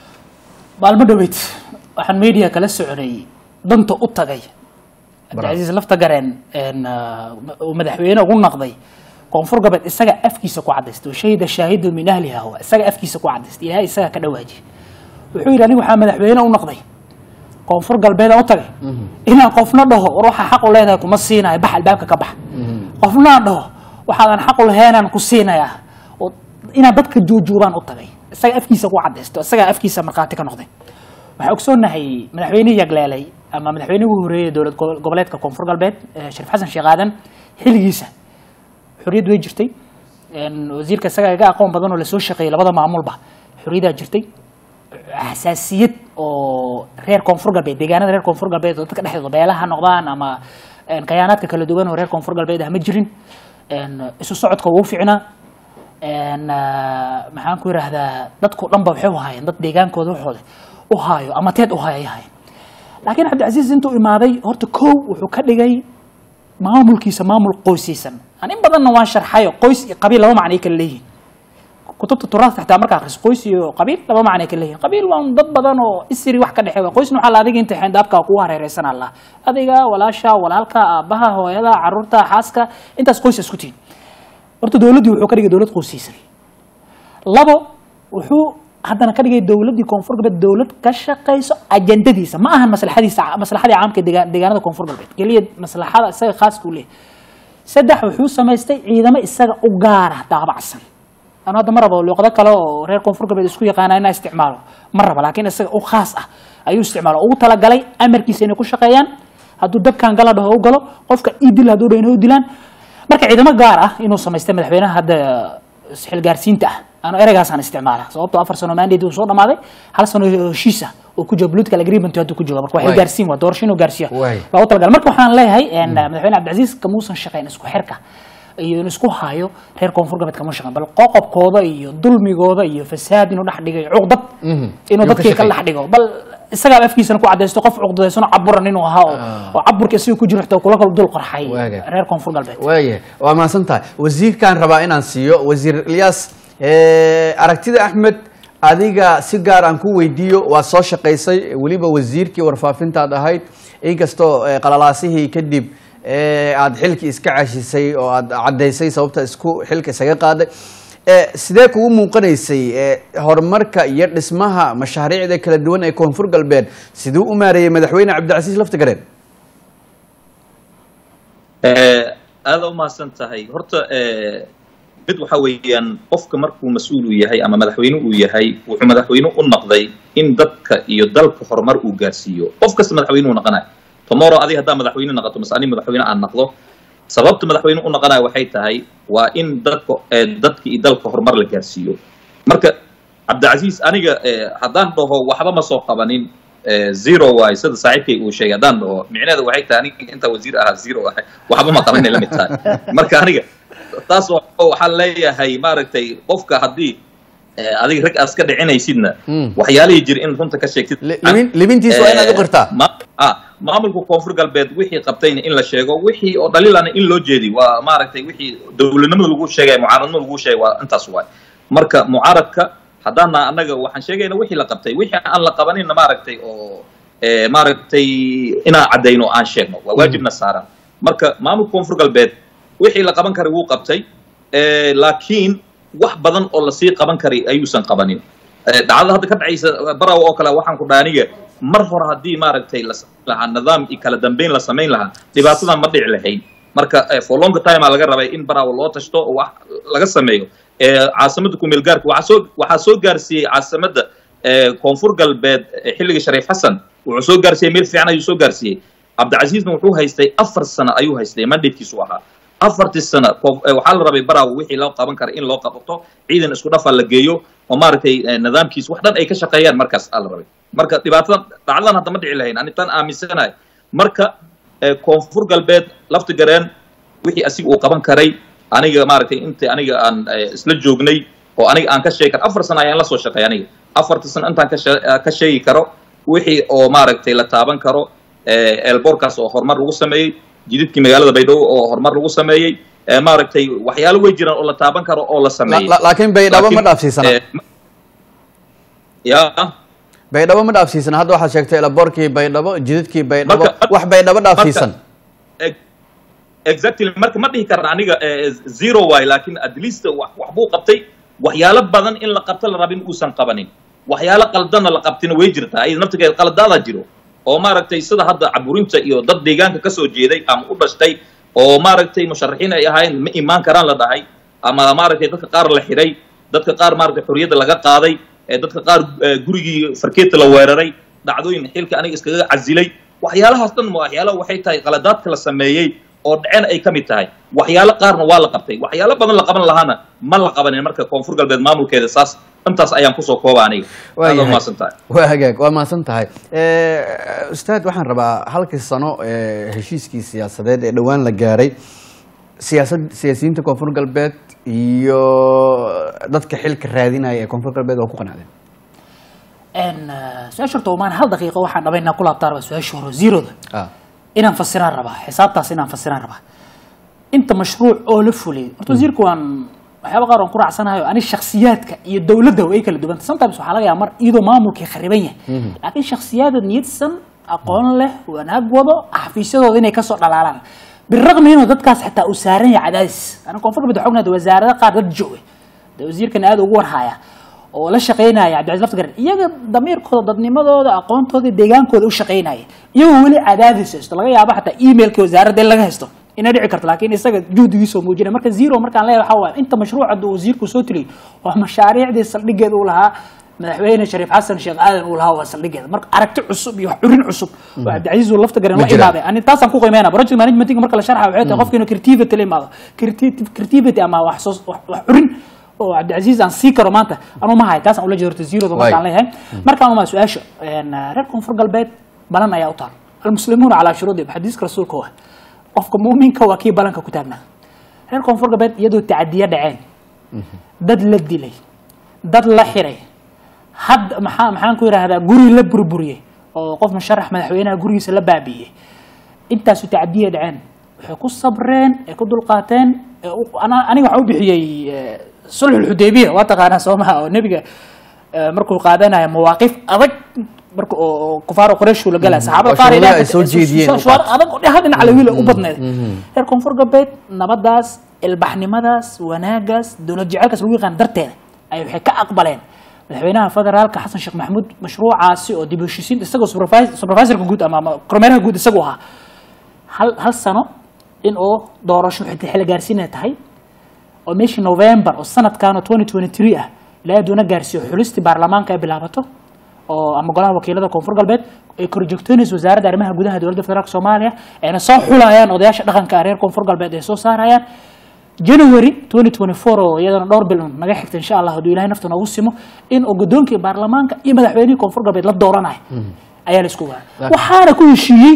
maalmo dhaweyd waxaan media kala soconay danta u tagay cabdicasiis lafta gareen een, ah, uu madaxweyne ugu naqday koonfur galbeed isaga afkiisa ku cadaystay shahida shaahidu min ahliha huwa isaga afkiisa ku cadaystay ilaahay isaga ka dhawaaji wuxuu yidhi aniga waxaa madaxweyne u naqday koonfur galbeed aan u tagay inaan qofna dhaho war waxaa xaq u leedahay kuma siinayo bax albaabka ka bax qofna aan dhaho waxaadan xaq u laheenaan ku siinayaa oo inaan dadka juujuubaan u tagay isaga afkiisa ku cadaysto isaga afkiisa markhaati ka noqday waxaa ogsoonahay madaxweynihii yagleelay ama madaxweynihii ugu horreeyay dowlad go- goboleedka koonfur galbeed eh, shariif xasan sheekh aadan xilligiisa xorriyad way jirtay een, wasiirka isaga iga aqoon badan oo lasoo shaqeeyey labada maamulba xorriyaddaa jirtay xasaasiyad oo reer koonfur galbeed deegaanada reer koonfur galbeed oo dadka dhexdooda beelaha noqdaan ama een, kayaanaadka kala duwan oo reer koonfur galbeed ah ma jirin een, isu socodka wuu fiicnaa een, ah, maxaan ku yidhaahdaa dadkao dhan ba waxay u haayeen dad deegaankooda waxooda u haayo ama teed u haayo ay haayeen laakiin cabdicasiis intuu imaaday horta kow wuxuu ka dhigay maamulkiisa maamul qoysaysan aan in badanna waan sharxayo qoys iyo qabiil laba macnay kala leeyihin kutubta turaasta xataa markaa akhriso qoys iyo qabiil laba macnay kala leeyihin qabiil waa un dad badan oo isiri wax ka dhexeeya qoysna waxaa la adiga inta xeyndaabka kugu hareereysan allah adiga walaasha walaalka aabbaha hooyada caruurta xaaska intaas qoys isku tihin horta dowladdii wuxuu ka dhigay dowlad qoysaysan labo wuxuu haddana ka dhigay dowladdii koonfur galbeed dowlad ka shaqayso ajandadiisa ma ahan maslaxadiisa maslaxadii caamka deegaan- deegaanada koonfur galbeed keliya maslaxada isaga khaaska u leeyahay saddex wuxuu samaystay ciidamo isaga u gaara daabacsan anu hadda ma rabo luuqado kale oo reer koonfur galbeed isku yaqaana inaa isticmaalo ma rabo laakiin isaga u khaas ah ayuu isticmaalo ugu talagalay amarkiisa inay ku shaqeeyaan hadduu dabkan gala dhaho u galo qofka idil hadduu dhaho inay u dilaan marka ciidamo gaar ah inuu samaystay madaxweynaha hadda xilgaarsiinta ah anu ereygaasaan isticmaala sababtoo afar sano mandate uu soo dhamaaday hal sano heshiis ah oo ku jiro political agreement hadda ku jiro marka waa Waay. xilgaarsiin waa doorasho inuu gaarsiiya Waay. loogu talagalay marka waxaan leeyahay een, madaxweyne cabdicasiis kamuusan shaqeyn isku xirka iyo inuu isku hayo reer koonfur galbeed kama shaqeyn bal qoqobkooda iyo dulmigooda iyo fasaad inuu dhex dhigay cuqdad Mhm. inuu Inuu ka dadkii kala shaqeeyo. dhex dhigo bal isagaa afkiisana ku cadaysto qof cuqdadeysano caburan inuu ahaa oo oo caburka isaga ku jiro xitaa kula kala dul qarxay Waaga. reer koonfur galbeed waaya waa mahadsan tahay wasiirkaan rabaa inaan siiyo wasiir ilyas eh, aragtida axmed adiga si gaar aan ku weydiiyo waa soo shaqaysay weliba wasiirkii warfaafintaad ahayd inkastoo eh, qalalaasihii kadib eh, aad xilkii iska cashisay oo aad caddaysay sababta isku xilka isaga qaaday Eh, sidee kugu muuqanaysay eh, horumarka iyo dhismaha mashaariicda kala duwan ee koonfur galbeed siduu u maareeyey madaxweyne cabdicasiis laftigareen aada u mahadsan tahay horta eh, mid waxa weeyaan qofka markuu mas-uul uu yahay ama madaxweyne uu yahay wuxuu madaxweyne u noqday in dadka iyo dalka horumar uu gaarsiiyo qof kasta madaxweyne uu noqonayo tomorrow adiga haddaa madaxweyne noqoto mase ani madaxweyne aan noqdo sababta madaxweyne u noqonaya waxay tahay waa in dadka eh, dadka iyo dalka horumar la gaarsiiyo marka cabdicasiis aniga eh, haddaan dhaho waxba ma soo qabanin eh, zero waay sida saaxiibkay uu sheegay haddaan dhaho micnaheeda waxay tahay aniga inta wasiir ahaa zero ahay waxba ma qabanay la mid tahay marka aniga taas wa- waxaan leeyahay maaragtay qofka haddii eh, adiga rag aad iska dhicinaysidna Mm. waxyaalihii jira in runta ka sheegtid Li- libin- libintiisa waa inaad u qirtaa ma- ah, maamulka koonfur galbeed wixii qabtayna in la sheego wixii oo dhaliilana in loo jeedi waa maaragtay wixii dowladnimada lagu sheegay mucaaradnimada lagu sheegay waa intaas waay marka mucaaradka haddaana annaga waxaan sheegayna wixii la qabtay wixii aan la qabaninna maaragtay oo eh, maaragtay inaan caddayno aan sheegno waa waajibna saaran marka maamulka koonfur galbeed wixii la qaban karay wuu qabtay eh, laakiin wax badan oo lasii qaban karay ayuusan qabanin Eh, dhacdada hadda ka dhacaysa baraw oo kale waxaan ku dhaha aniga mar hore haddii maaragtay la samayn lahaa nidaam iyo kala dambeyn la samayn lahaa dhibaatadan ma dhici lahayn marka eh, for long time aa laga rabay in baraw loo tashto oo wax laga sameeyo Eh, caasimada kumeel gaarka waxaa soo waxaa soo gaarsiiyey caasimada eh, koonfur galbeed eh, xilliga shariif xasan wuxuu soo gaarsiiyey meel fiican ayuu soo gaarsiiyey cabdicasiisna wuxuu haystay afar sano ayuu haystay mandatekiisu ahaa afartii sano koof- eh, waxaa la rabay baraaw wixii loo qaban kara in loo qabto ciidan isku dhafa la geeyo oo maaragtay eh, nidaamkiis wax dhan ay ka shaqeeyaan markaas aa la rabay marka dhibaatadan dhacdadan hadda ma dhici lahayn anitaan aaminsanahay marka eh, koonfur galbeed lafti gareen wixii asiga uu qaban karay aniga maaragtay inta aniga aan eh, isla joognay oo aniga aan ka sheegi karo afar sano ayaan la soo shaqeey aniga afarta sano intaan ka shee- eh, ka sheegi karo wixii oo maaragtay la taaban karo eh, eelboorkaas oo horumar lagu sameeyey jididkii magaalada baydhabo oo horumar lagu sameeyey eh, maaragtay waxyaalo way jiraan oo la taaban karo oo la La- sameeyey la- laakiin baydhabo ma Laakiin, dhaafsiisana eh, ma- ya baydhabo ma dhaafsiisana hadda waxaad sheegtay elaboorkii baydhabo jidadkii baydhabo Marka- wax baydhabo dhaafsiisan Ex- exactly marka ma dhihi karna aniga eh, zero waay laakiin at least wax wax buu qabtay waxyaalo badan in la qabto la rabin uusan qabanin waxyaalo qaldanna la qabtina way jirtaa ayada naftigeeda qaladaadaa jiro oo maaragtay sida hadda caburinta iyo dad deegaanka kasoo jeeday ama u dhashtay oo maaragtay musharaxiin ay ahayn ma imaan karaan la dhahay ama maaragtay dadka qaar la xidhay dadka qaar maaragtay xorriyadda laga qaaday ee dadka qaar eh, gurigii farkeeta la weeraray dhacdooyin xilka aniga iskaga casilay waxyaalahaas dhan ma waxyaalo waxay tahay qaladaadka la sameeyey oo dhacen ay ka mid tahay waxyaalo qaarna waa la qabtay waxyaalo badan la qaban lahaana ma la qabanin marka koonfur galbeed maamulkeeda saas intaas ayaan kusoo kooba aniga Waa aad yahay. umaasan tahay waa hagaag waa mahadsan tahay Eh, ustaad waxaan rabaa halkii sano ee heshiiskii siyaasadeed ee dhowaan la gaaray siyaasad siyaasiyiinta koonfur galbeed iyo dadka xilka raadinaya ee koonfur galbeed waa ku qanacdeen En, eh, su-aasha horta umaan hal daqiiqo waxaan dhabayn inaan ku laabtaan rabaa su-aasha hore zeroda ah inaan fasiraan rabaa xisaabtaas inaan fasiraan rabaa inta mashruuc oo la fuliyay horta wasiirku waan waxyaaba qaar aan ku raacsanahay ani shakhsiyaadka iyo dowladda way kala duwanta sometimes waxaa laga yaaba mar iyadoo maamulkii khariban yahay laakiin shakhsiyaada niyadsan aqoon leh wanaag wado xafiisyadooda inay kasoo dhalaalaan biraqmi inuu dadkaas xitaa uu saaran yahay cadaadis ana koonfur galbeed waxaa ognahay wasaarada qaar dad jooga dee wasiirkan aad ugu warhaya oo la shaqaynaya cabdicasiis laftigaran iyaga damiirkooda dadnimadooda aqoontooda deegaankooda u shaqaynaya iyagoo weli cadaadis haysto laga yaabo xataa emailka wasaaradda in laga haysto inay dhici karto laakiin isaga juhdigiisoo muujinaya marka zero markaan leeyahay waxaa waaye inta mashruuca uu wasiirku soo tiriyey waa mashaariicdii saldhigeeda uu lahaa madaxweyne shariif xasan sheekh aadan uu lahaa waa saldhigeeda marka aragti cusub iyo wax curin cusub oo cabdicasiis uu lafta garan Ma la jiraan. imaaday ani taasaan ku qiimeynaa project managementinga marka la sharxa waxay tahay qofka inuu creativity la imaado Creative- creativity ama wax soo wax wax curin oo cabdicasiis aan sii karo maanta anuu ma hayo taasaan ula jeedo horta zeroda markaan Waay. leeyahay markaan umaa su-aasha een, reer koonfur galbeed balan ayaa u taal almuslimuuna calaa shuruudihim xadiiska rasuulka waa qofka muuminka waa kii balanka ku taagnaa reer koonfur galbeed iyadoo tacadiya dhaceen dad la dilay dad la xiray had maxaa maxaan ku yidhaahdaa guri la burburiyey oo qof musharax madaxweynaha gurigiisa la baabi'iyey intaasu tacadiya dhaceen waxay ku sabreen ay ku dulqaateen ee u- ana- aniga waxaan u bixiyey eh, sulxul xudaybiya waa taqaanaa soo maha oo nebiga eh, markuu qaadanayo mawaaqif adag marka oo oo kufaar quraysh la galaya saxaabada oo qaar shuruudaha ilaahay ay soo jeediyeen u shuruud qaatay. adag oo hal dhinac lawiila u badneed reer koonfur galbeed nabadaas ilbaxnimadaas wanaagaas dowlad jecelkaas lagu yaqaan darteeda ay waxay ka aqbaleen madaxweynaha federaalka xasan sheekh maxamuud mashruucaasi oo dib u heshiisiin isagoo supervis- supervisorka guud ama ama kormeeraha guud isagu ahaa hal hal sano in oo doorasho xil xil gaarsiinay tahay oo meeshii november oo sanadkan oo 2023 ah ilaa aduuna gaarsiiyo xulistii baarlamaanka ay bilaabato oo ama golaha wakiilada koonfur galbeed ay korjoogtoonaysa wasaaradda arrimaha gudaha dowladda federaalk soomaaliya ayna soo xulayaan odayaasha dhaqanka reer koonfur galbeed ay soo saarayaan january 2024 oo iyadana dhowr bil naga xigta insha allah hadduu ilahay nafta noogu simo in uu guddoonkii baarlamaanka iyo madaxweynihii koonfur galbeed la dooranayo ayaa la isku waayay waxaana ku heshiiyey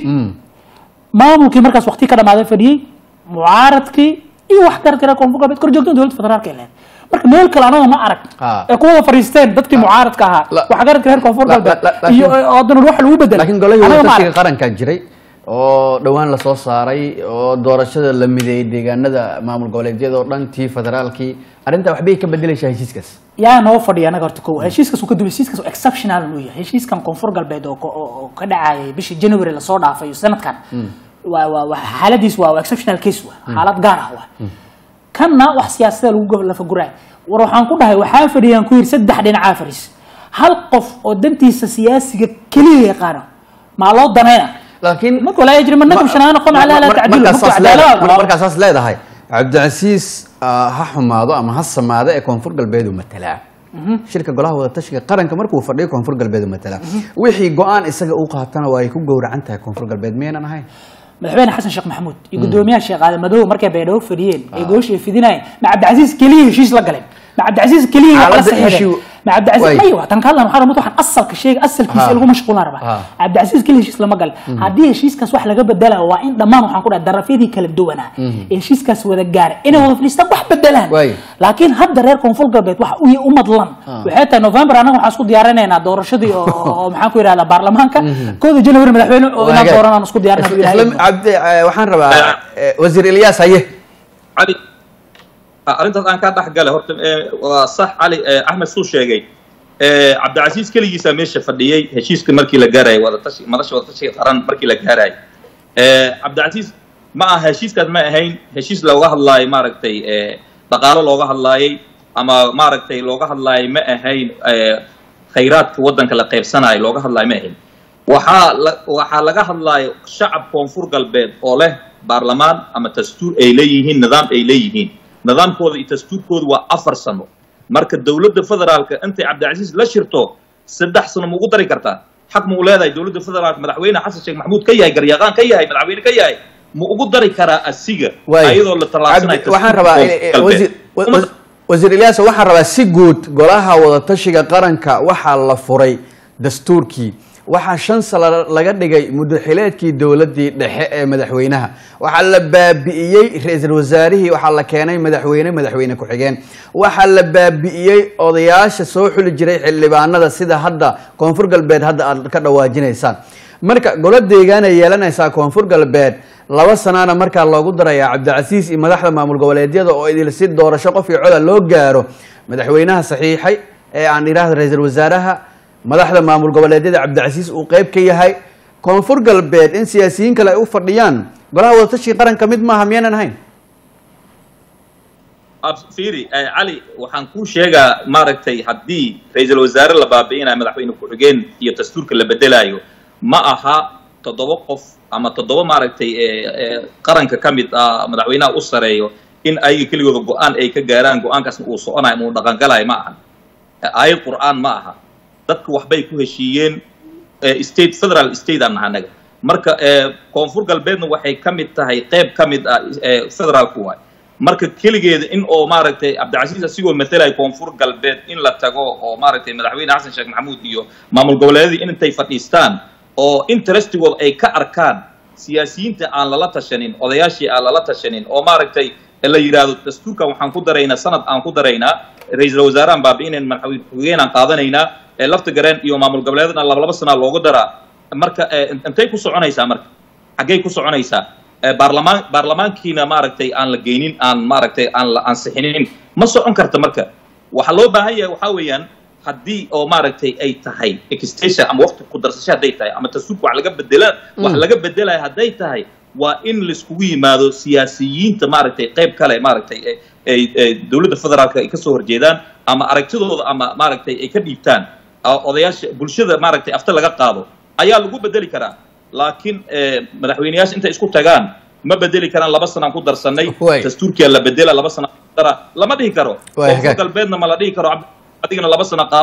maamulkii markaas waqti ka dhamaaday fadhiyey mucaaradkii iyo wax garadka reer koonfur galbeed korjoogtan dowladda federaalka ay leedahay marka meel kale anaga ma arag Ha. ee kuwada fariisteen dadkii mucaaradka ahaa La- wax garadka reer koonfur la- galbeed la- la- iyo laakiin- oo haddana wax lagu bedelay laakiin golihii Anaga ma wadatashiga arag. qarankaa jiray oo dhowaan lasoo saaray oo doorashada la mideeyey deegaanada maamul goboleedyada oo dhan tii federaalkii arrintaa waxbay ka bedelaysaa heshiiskaas yaa noo fadhiya anaga horta kow heshiiskaas uu ka duway heshiiskaas oo exceptional uu yahay heshiiskan koonfur galbeed oo ko- oo oo ka dhacayay bishii january lasoo dhaafay iyo sanadkan waa waa waa xaaladiis waa waa exceptional case waa xaalad gaar ah waa kanna wax siyaasada lagu go- lafaguraay war waxaan ku dhahay waxaa fadhiyaan ku yidhi saddex dhinacaa fadhiis hal qof oo dantiisa siyaasiga keliya yaqaano maa loo danayna laakiin marka walaa yajri manakum shanaan qom calaa laa tacdilu markaas marka saas leedahay- cadaalada markaas saas leedahay cabdicasiis ah, ha xumaado ama ha samaado ee koonfur galbeed uu matalaa shirka golaha wadatashiga qaranka markuu fadhiyo koonfur galbeed uu matalaa wixii go-aan isaga uu qaatana waa ay ku gowracan tahay koonfur galbeed miyaynan ahayn madaxweyne xasan sheekh maxamuud iyo guddoomiyaha sheekh aadan madow markay baydhabo fadhiyeen ee gooshi ay fidinayeen ma cabdicasiis keliya heshiis la galeen ma cabdicasiis keliya wax la Xaaladda saxiixdeen issue- ma cabdicasiis Way. maya waa tan ka hadlan waxaa rabaa waxaan asalka sheega asalkiisa Ha. lagu mashquulaan rabaa Ha. cabdicasiis keliya heshiis lama galin haddii heshiiskaas wax laga bedelayo waa in dhammaan waxaan ku dhahay darafyadii kala duwanaa ee heshiiskaas wada gaaray inay wada fadhiistaan wax bedelaan Way. laakiin hadda reer koonfur galbeed waxa u u madlan waxay tahay november anaga waxaan isku diyaarinaynaa doorashadii oo- oo oo maxaan ku yidhahdaa baarlamaanka kooda january madaxweyne oo inaan Wanaagay. dooranaan isku diyaarinaa Isla- ilaahay isla- cabdi eh, waxaan rabaa eh, wasiir ilyaas haye cali ah, arrintaas aan kaa dhex gale horta eh, waa sax cali eh, axmed suu sheegay Eh, cabdicasiis keligiisaa meesha fadhiyey heshiiska markii la gaarayay wadatashi madasha wadatashiga qaran markii la gaarayay Eh, cabdicasiis ma aha heshiiskaas ma ahayn heshiis looga hadlaayo maaragtay eh, dhaqaalo looga hadlaayay ama maaragtay looga hadlaayo ma ahayn eh, khayraadka waddanka la qaybsanayo looga hadlaayo ma ahayn waxaa la waxaa laga hadlaayo shacab koonfur galbeed oo leh baarlamaan ama dastuur ay leeyihiin nidaam ay leeyihiin nidaamkooda iyo dastuurkooda waa afar sano marka dowladda federaalka intay cabdicasiis la shirto saddex sano ma ugu dari kartaa xaq ma u leedahay dowladda federaalka madaxweyne xasan sheekh maxamuud ka yahay garyaqaan ka yahay madaxweyne ka yahay ma ugu dari karaa asiga Waay. ayadoo la tallaabsanayo Cabdi- waxaan rabaa eh, eh, dastuurka wasiir wa- galbeed. wa- wasiir ilyaas waxaan rabaa si guud golaha wadatashiga qaranka waxaa la furay dastuurkii waxaa shan sano laga dhigay mudaxileedkii dowladii dhexe ee madaxweynaha waxaa la baabi'iyey ra-iisul wasaarihii waxaa la keenay madaxweyne madaxweyne ku-xigeen waxaa la baabi'iyey odayaasha soo xuli jiray xildhibaanada sida hadda koonfur galbeed hadda aad ka dhawaajinaysaan marka golo deegaan ay yeelanaysaa koonfur galbeed laba sanaana markaa loogu darayaa cabdicasiis iyo madaxda maamul goboleedyada oo idil si doorasho qof iyo coda loo gaaro madaxweynaha saxiixay ee aan idhaahda ra-iisul wasaaraha madaxda maamul goboleedyada cabdicasiis uu qeyb ka yahay koonfur galbeed in siyaasiyiin kale ay u fadhiyaan golaha wadatashiga qaranka mid maaha miyaanan ahayn Ab- fiiri eh, cali waxaan kuu sheegaa maaragtay haddii ra-iisul wasaare la baabi'inayo madaxweyne ku-xigeen iyo dastuurka la bedelaayo ma aha toddoba qof ama toddoba maaragtay eh, eh, qaranka ka mid ah madaxweynaha u sareeyo in ayaga keligooda go-aan ay ka gaaraan go-aankaasna uu soconayo ama uu dhaqangalayo ma aha Eh, aayad qur'aan ma aha dadka waxbay ku heshiiyeen eh, state federal state aan nahay anaga marka eh, koonfur galbeedna waxay ka mid tahay qeyb ka mid ah eh, federaalku waay marka keligeeda in oo maaragtay cabdicasiis asigoo matalaya koonfur galbeed in la tago oo maaragtay madaxweyne xasan sheekh maxamuud iyo maamul goboleedyadii intay fadhiistaan oo interestigooda ay ka arkaan siyaasiyiinta aan lala tashanin odayaashii aan lala tashanin oo maaragtay la yidhaahdo dastuurkan waxaan ku daraynaa sanad aan ku daraynaa ra-iisul wasaarahan baabi'inayn madaxweyne ku-xigeenaan qaadanaynaa ee lafta gareen iyo maamul goboleedna laba laba sanaa loogu daraa marka eh, intay ku soconaysaa marka xaggay ku soconaysaa Eh, baarlamaan baarlamaankiina maaragtay aan la geynin aan maaragtay aan la ansixinin ma socon karta marka waxaa loo baahan yahay waxaa weeyaan haddii oo maaragtay ay tahay extension ama waqti ku darsasho hadday tahay ama dastuurka wax laga bedela wax laga bedelayo hadday tahay waa in laiskugu yimaado siyaasiyiinta maaragtay qayb kale maaragtay ay- ay ay dowladda federaalka ay kasoo horjeedaan ama aragtidooda ama maaragtay ay ka dhiibtaan oo odayaasha bulshada maaragtay afta laga qaado ayaa lagu bedeli karaa laakiin eh, madaxweyneyaasha intay isku tagaan ma bedeli karaan laba sanaan ku darsanay Way. dastuurkiya la bedela laba sana ku dara lama dhihi karo Way, koonfur hagaag. galbeedna ma la dhihi karo cabdi- adigana laba sano qaado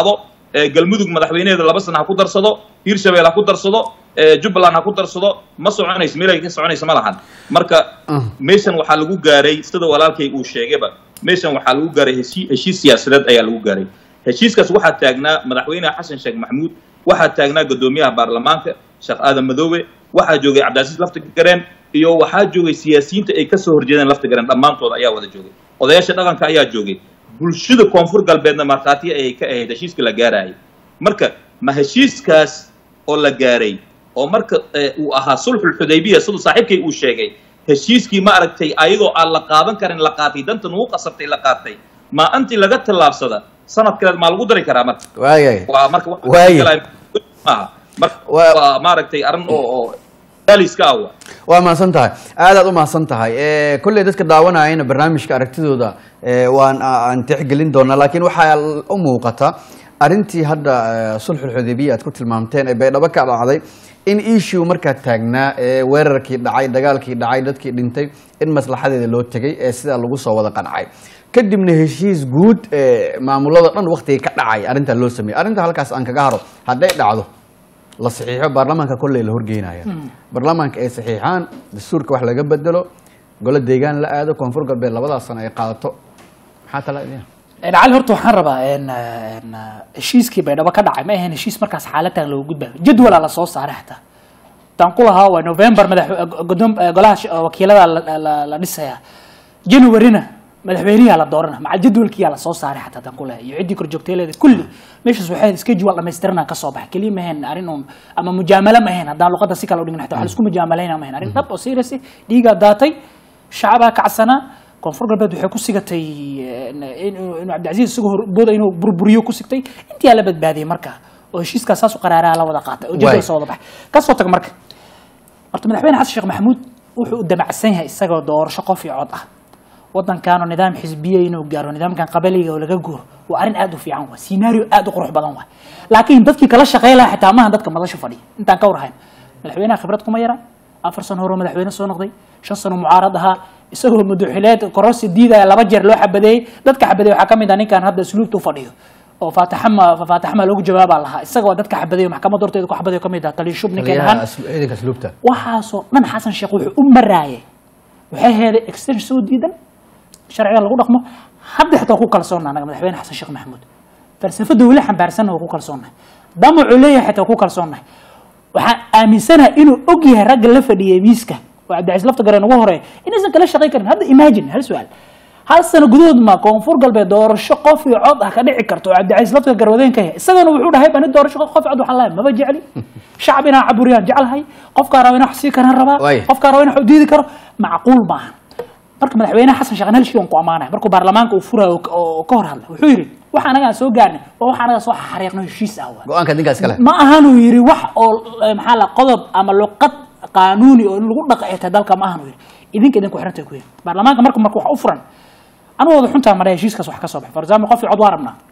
ee galmudug madaxweyneheeda laba sana ha ku darsado hiirshabelle ha ku darsado ee jubbaland ha ku darsado ma soconayso meel ay ka soconayso ma lahan marka meeshan waxaa lagu gaaray sida walaalkay uu sheegayba meeshan waxaa lagu gaaray heshii heshiis siyaasadeed ayaa lagu gaaray heshiiskaas waxaa taagnaa madaxweyne xasan sheekh maxamuud waxaa taagnaa guddoomiyaha baarlamaanka sheekh aadan madoobe waxaa joogay cabdicasiis laftigareen iyo waxaa joogay siyaasiyiinta ay kasoo horjeedeen laftigareen dhammaantood ayaa wada joogay odayaasha dhaqanka ayaa joogay bulshada koonfur galbeedna markhaati ayay ka ahayd heshiiska la gaarayay marka ma heshiiskaas oo la gaaray oo marka eh, uu ahaa sulxul xudaybiya siduu saaxiibkay uu sheegay heshiiskii ma aragtay ayadoo aan la qaadan karin la qaatay danta nugu qasabtay la qaatay ma anti laga tallaabsada sanad kaleed maa lagu dari karaa marka waayay waa marka waxa Waaye. galaya maaha marka Waa- waa maaragtay arrin oo oo daaliska ah waa waa mahadsan tahay aadaad u mahadsan tahay Eh, kolley dadka daawanayana barnaamijka aragtidooda eh, waan aan tixgelin doonaa laakiin waxaa u muuqata arrintii hadda eh, sulxul xudaybiya aad ku tilmaamteen ee baydhabo ka dhacday in issue markaa taagnaa ee weerarkii dhacay dagaalkii dhacay dadkii dhintay in maslaxadeeda loo tegay ee sidaa lagu soo wada qancay kadibna heshiis guud ee maamulada dhan waqtiga ka dhacay arrintaa loo sameeyey arrinta halkaas aan kaga haro hadday dhacdo la saxiixo baarlamaanka kolley la horgeynaya baarlamaanka ay saxiixaan dastuurka wax laga bedelo golo deegaan la aado koonfur galbeed labadaas sano ay qaadato maxaa tala idin Een, cali horta waxaan rabaa een, een, heshiiskii baydhabo ka dhacay ma ahayn heshiis markaas xaaladan loogu gudbayo jadwalaa lasoo saaray xataa taan ku lahaa waa november madax godoom golaha sh- wakiilada la- la- la dhisaya januaryna madaxweyniyaa la doorana macal jadwalkiyaa lasoo saaray xataa taan ku lahaa iyo ciddii korjoogteeleeda kulli meeshaas waxay schedule dhamaystiranaa ka soo baxay keliya ma ahayn arrin uun ama mujaamalo ma ahayn haddaan luqadda si kale u dhigin xataa waxa laisku mujaamalayna ma ahayn arrin dhab oo serious ah, dhiigaa daatay shacabaa kacsanaa koonfur galbeed waxay ku sigatay eh, inuu inuu cabdicasiis isagoo horbooda inuu burburiyo ku sigtay intii la badbaadiyey marka oo heshiiskaas saas u qaraaraa la wada qaatay oo Waay. jadwal soo wada baxay kasoo tag marka horta madaxweyne xasan sheekh maxamuud wuxuu u damacsan yahay isagoo doorasho qof iyo cod ah wadankaanoo nidaam xisbiye inuu gaaro nidaamkan qabaliga oo laga guuro waa arrin aad u fiican waa scenario aad u qurux badan waa laakiin dadkii kala shaqey lahaa xitaa maaha dadka madasha fadhiya intaan ka warhayn madaxweynaha khibrad kuma yara afar sano hore madaxweyne soo noqday shan sano mucaarad ahaa isagoo madaxileed kororsi diidaya laba jeer loo xabadeeyey dadka xabadeeyey waxaa ka mid ah ninkan hadda asluubta u fadhiyo oo faataxama faataxama loogu jawaabaa lahaa isagoo dadka xabadeeyo maxkamad horteeda ku xabadeeyo ka mid ah taliya shub ninkeen ahaan ciidanka asluubta waxaasoo dhan xasan sheekh wuxuu u maraayay waxay heeday extension soo diidan sharciga lagu dhaqmo hadda xitaa ku kalsoonna anaga madaxweyne xasan sheekh maxamuud falsafada weli xambaarsanna waa ku kalsoonnahay damacu leeyahay xitaa ku kalsoonnahay waxaan aaminsanahay inuu og yahay ragga la fadhiyay miiska oo cabdicasiis lafta gareen ugu horeeya inaysan kala shaqayn karin hadda imagine hal su-aal hal sano gudahood ma koonfur galbeed doorasho qof iyo cod ah ka dhici karto oo cabdicasiis lafta garwadeen ka yahay isagana wuxuu dhahay bani doorasho qof iyo cod waxaan lahay maba jecli shacab inaan caburiyaan jeclahay qofkaa raba inaan wax sii karaan rabaa Waay. qofkaa raba inaan wax u diidi karo macquul maaha marka madaxweynaha xasan sheekh hal shay aan ku ammaanaya markuu baarlamaanka uu furayo oo- oo ka hor hadlay wuxuu yidhi waxa anaga aan soo gaarnay waa waxa anaga soo xariiqno heshiis ah waa go-aanka ninkaas kale ma ahanuu yidhi wax oo eh, maxaa la qodob ama luqad qaanuuni oo in lagu dhaqeeta dalka ma ahanuu yidhi idinka idinku xirantay ku yidhi baarlamaanka marka marka wax u furan anigu wada xuntaa maraa heshiiskaas wax ka soo baxay for example qof cod waa rabnaa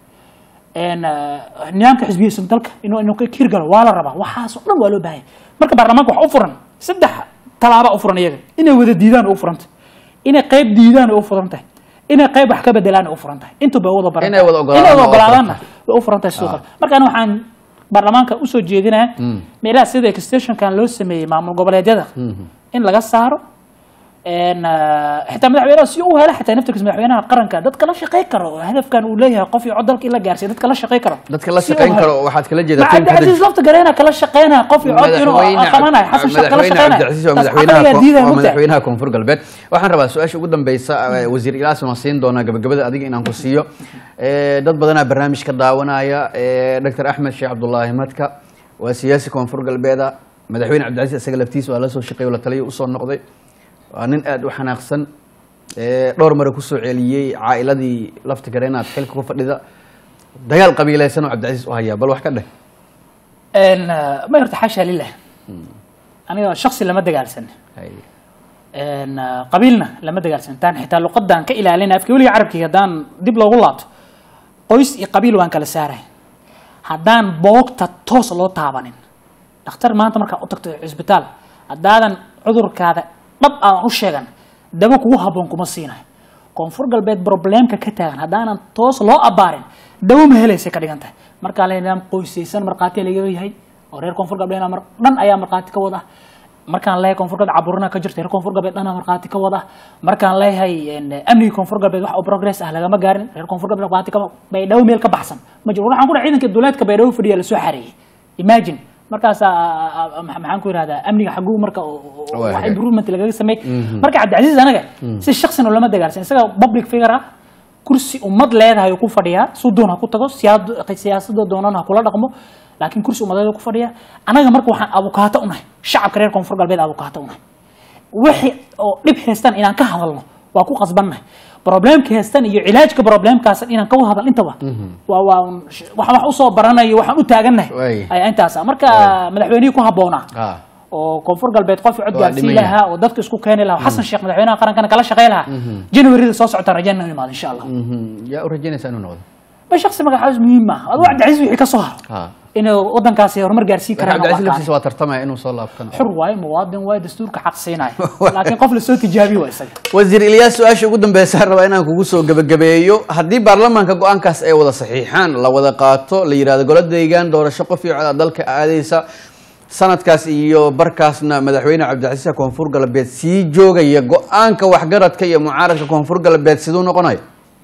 een, eh, nidaamka xisbiyeysan dalka inuu inuu ka hirgalo waa la rabaa waxaas oo dhan waa loo baahan yahay marka baarlamaanka wax u furan saddex talaaba u furan iyaga inay wada diidaan oo u furan tahay inay qayb diidaan oo u furan tahay inay qayb wax ka bedelaan oo u furan tahay intuba wada baran Inay wada ogolaadaan inay wada oo u furan ogolaadaanna tahay. way u furan tahay sidoo kale marka aniga waxaan baarlamaanka usoo jeedinaya meelaha sida extensionkan loo sameeyey maamul goboleedyada in laga saaro een, eh, xitaa madaxweynaha si uu helo xitaa naftirkiisa madaxweynaha qaranka dadka la shaqey karo oo hadafkan uu leeyahay qof iyo cod dalka in la gaarsiiyo dadka la shaqey karo dadka la Si uu shaqayn helo. karo waxaad kala jeedaa ma tiimka hadda- cabdicasiis lafta gareena kala shaqeynaya qof iyo cod inuu madaxweyne qabanayo xasan sheekh kala madaxweyne shaqeynaya cabdicasiis waa taas madaxweynaha caqligaa ko- diidaya waa mugtahay. madaxweynaha koonfur galbeed waxaan rabaa su-aasha ugu dambeysa eh, wasiir ilaas waan siin doonaa gabagabada adiga inaan ku siiyo Eh, dad badanaa barnaamij ka daawanaya eh, dr axmed sheekh cabdulaahi madka waa siyaasi koonfur galbeeda madaxweyne cabdicasiis isaga laftiisa waa la soo shaqeey oo la taliya usoo noqday waa nin aad u xanaaqsan Eh, dhowr mare kusoo celiyey caa'iladii lafta gareenaad xilka ku fadhida dagaal qabiilaysan oo cabdicasiis u hayaa bal wax ka dheh Een, eh, ma horta xaasha lilah aniga shaksi lama dagaalsan Hay. een, eh, qabiilna lama dagaalsan taan xitaa luqadaan ka ilaalina afka weliga carabkiga haddaan dib loogu laabto qoys iyo qabiil waan kala saaray haddaan boogta toos loo taabanin dhakhtar maanta markaa u tagto cisbitaal haddaadan cudurkaada dhab aan u sheegan dabo kugu habboon kuma siinayo koonfur galbeed probleemka ka taagan haddaanan toos loo abaarin dabo ma helaysay ka dhigan tahay markaa le nidaam qoysaysan markhaati laga yahay oo reer koonfur galbeed mar dhan ayaa markhaati ka wada markaan leeyahay koonfur galbeed caburina ka jirta reer koonfur galbeed dhana markhaati ka wada markaan leeyahay amniga koonfur galbeed wax oo progress ah lagama gaarin reer koonfur galbeed markhaati ka baydhabo meel ka baxsan ma jiro waxaan ku dhahay ciidanka duleedka baydhabo fadhiya lasoo xareeyey imagine markaasaa maxaan ku yihahdaa amniga xaguu marka wax improvement lagaga sameey marka cabdicasiis anaga si shaksina lama dagaalsan isaga public figure ah kursi ummad leedahay ku fadhiyaa sudoon ha ku tago siyaasada doonan ha kula dhaqmo laakiin kursi ummadeed ku fadhiya anaga marka waxaan abukaato unahay shacabka reer koonfur galbeed abukaato unahay wixii oo dhib haystaan inaan ka hadalno waa ku qasbannahay problemka haystan iyo cilaajka problemkaas inaan ka hadal intaba waa waa waxaan wax usoo baranayo waxaan u taagannahay ayaa intaas ah marka madaxweynihii ku habboonaa oo koonfur galbeed qof cod gaarsiin lahaa oo dadka isku keeni lahaa xasan sheekh madaxweynaha qarankana kala shaqey lahaa januaryada soo socota rajayna imaado insha allah yaa u rajaynaysaa inuu noqdo ba shaksi magacaas muhiim ah aduu cabdicasiis wixii ka soo haro inuu wadankaasi horumar gaarsiin karaan cabdicasiis laftiisa waa tartamaya inuu soo laabtana xur waaye muwaadin waaye dastuurka xaq siinaya laakiin qof lasoo tijaabiyo waa isaga wasiir ilyaas su-aasha ugu dambeysaan rabaa inaan kugu soo gebagabeeyo haddii baarlamaanka go-aankaas ay wada saxiixaan la wada qaato la yidhahdo golo deegaan doorasho qof iyo cod dalka aadaysa sanadkaas iyo barkaasna madaxweyne cabdicasiis koonfur galbeed sii joogaya go-aanka waxgaradka iyo mucaaradka koonfur galbeed siduu noqonayo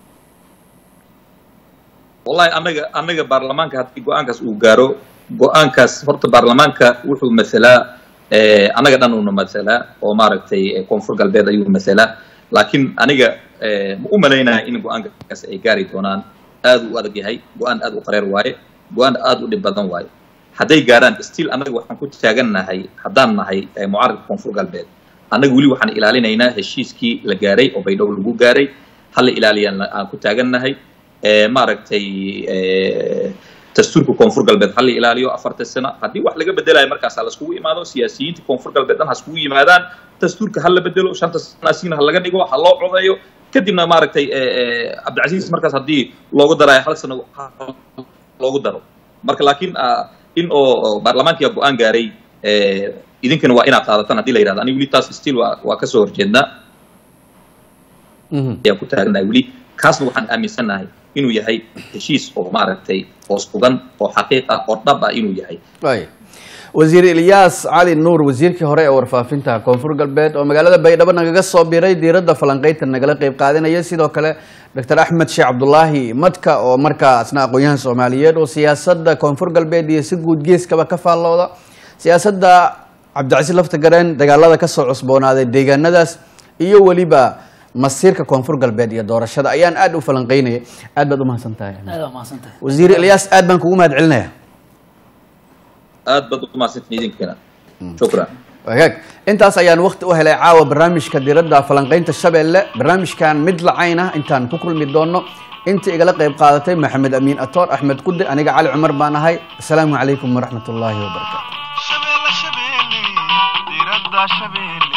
wallahi anaga anaga baarlamaanka haddii go-aankaas uu gaaro go-aankaas horta baarlamaanka wuxuu masalaa anaga dhan uuna masalaa oo maaragtay koonfur galbeed ayuu masalaa laakiin aniga ma u malaynaya in go-aankaas ay gaari doonaan aad u adag yahay go-aan aad u qareer waaye go-aan aad u dhib badan waaye hadday gaaraan still anaga waxaan ku taagannahay haddaan nahay mucaaradka koonfur galbeed annaga weli waxaan ilaalinaynaa heshiiskii la gaaray oo baydhabo lagu gaaray hala ilaaliyaan aan ku taagannahay maaragtay dastuurka koonfur galbeed hala ilaaliyo afarta sano haddii wax laga bedelayo markaas ha laskugu imaado siyaasiyiinta koonfur galbeed dhan ha iskugu yimaadaan dastuurka ha la bedelo shanta sano asiina ha laga dhigo ha loo codeeyo kadibna maaragtay cabdicasiis markaas haddii loogu darayo hal sano loogu daro marka laakiin in oo baarlamaankiga go-aan gaaray idinkana waa inaad qaadataan hadii la yidhahdo aniga weli taas still waa waa kasoo horjeednaa ayaan ku taagnahay weli kaasna waxaan aaminsannahay inuu yahay heshiis oo maaragtay oo sugan oo xaqiiq ah oo dhab ah inuu yahay wasiir ilyaas cali nuur wasiirkii hore ee warfaafinta koonfur galbeed oo magaalada baydhabo nagaga soo biray diiradda falanqeynta nagala qeyb qaadanaya sidoo kale doctor axmed sheekh cabdulaahi madka oo markaa asna aqoon-yahan soomaaliyeed oo siyaasadda koonfur galbeed iyo si guud geeskaba ka faallooda siyaasadda cabdicasiis lafta gareen dagaalada kasoo cusboonaaday deegaanadaas iyo weliba masiirka koonfur galbeed iyo doorashada ayaan aad u falanqeynaya aad baad umahadsan tahay aad waa mahadsantahay wasiir ilyaas aad baan kugu mahad celinaya aad baad u mahadsantiin idinkana shukran wagaag intaas ayaan wakti u helay caawa barnaamijka diradda falanqeynta shabeelle barnaamijkan mid lacayna intaan ku kulmi doono intii igala qayb qaadatay maxamed amiin atoor axmed kude aniga cali cumar baan ahay asalaamu calaykum waraxmat ullaahi wabarakaatu shabeelle shabeelle diradda shabeelle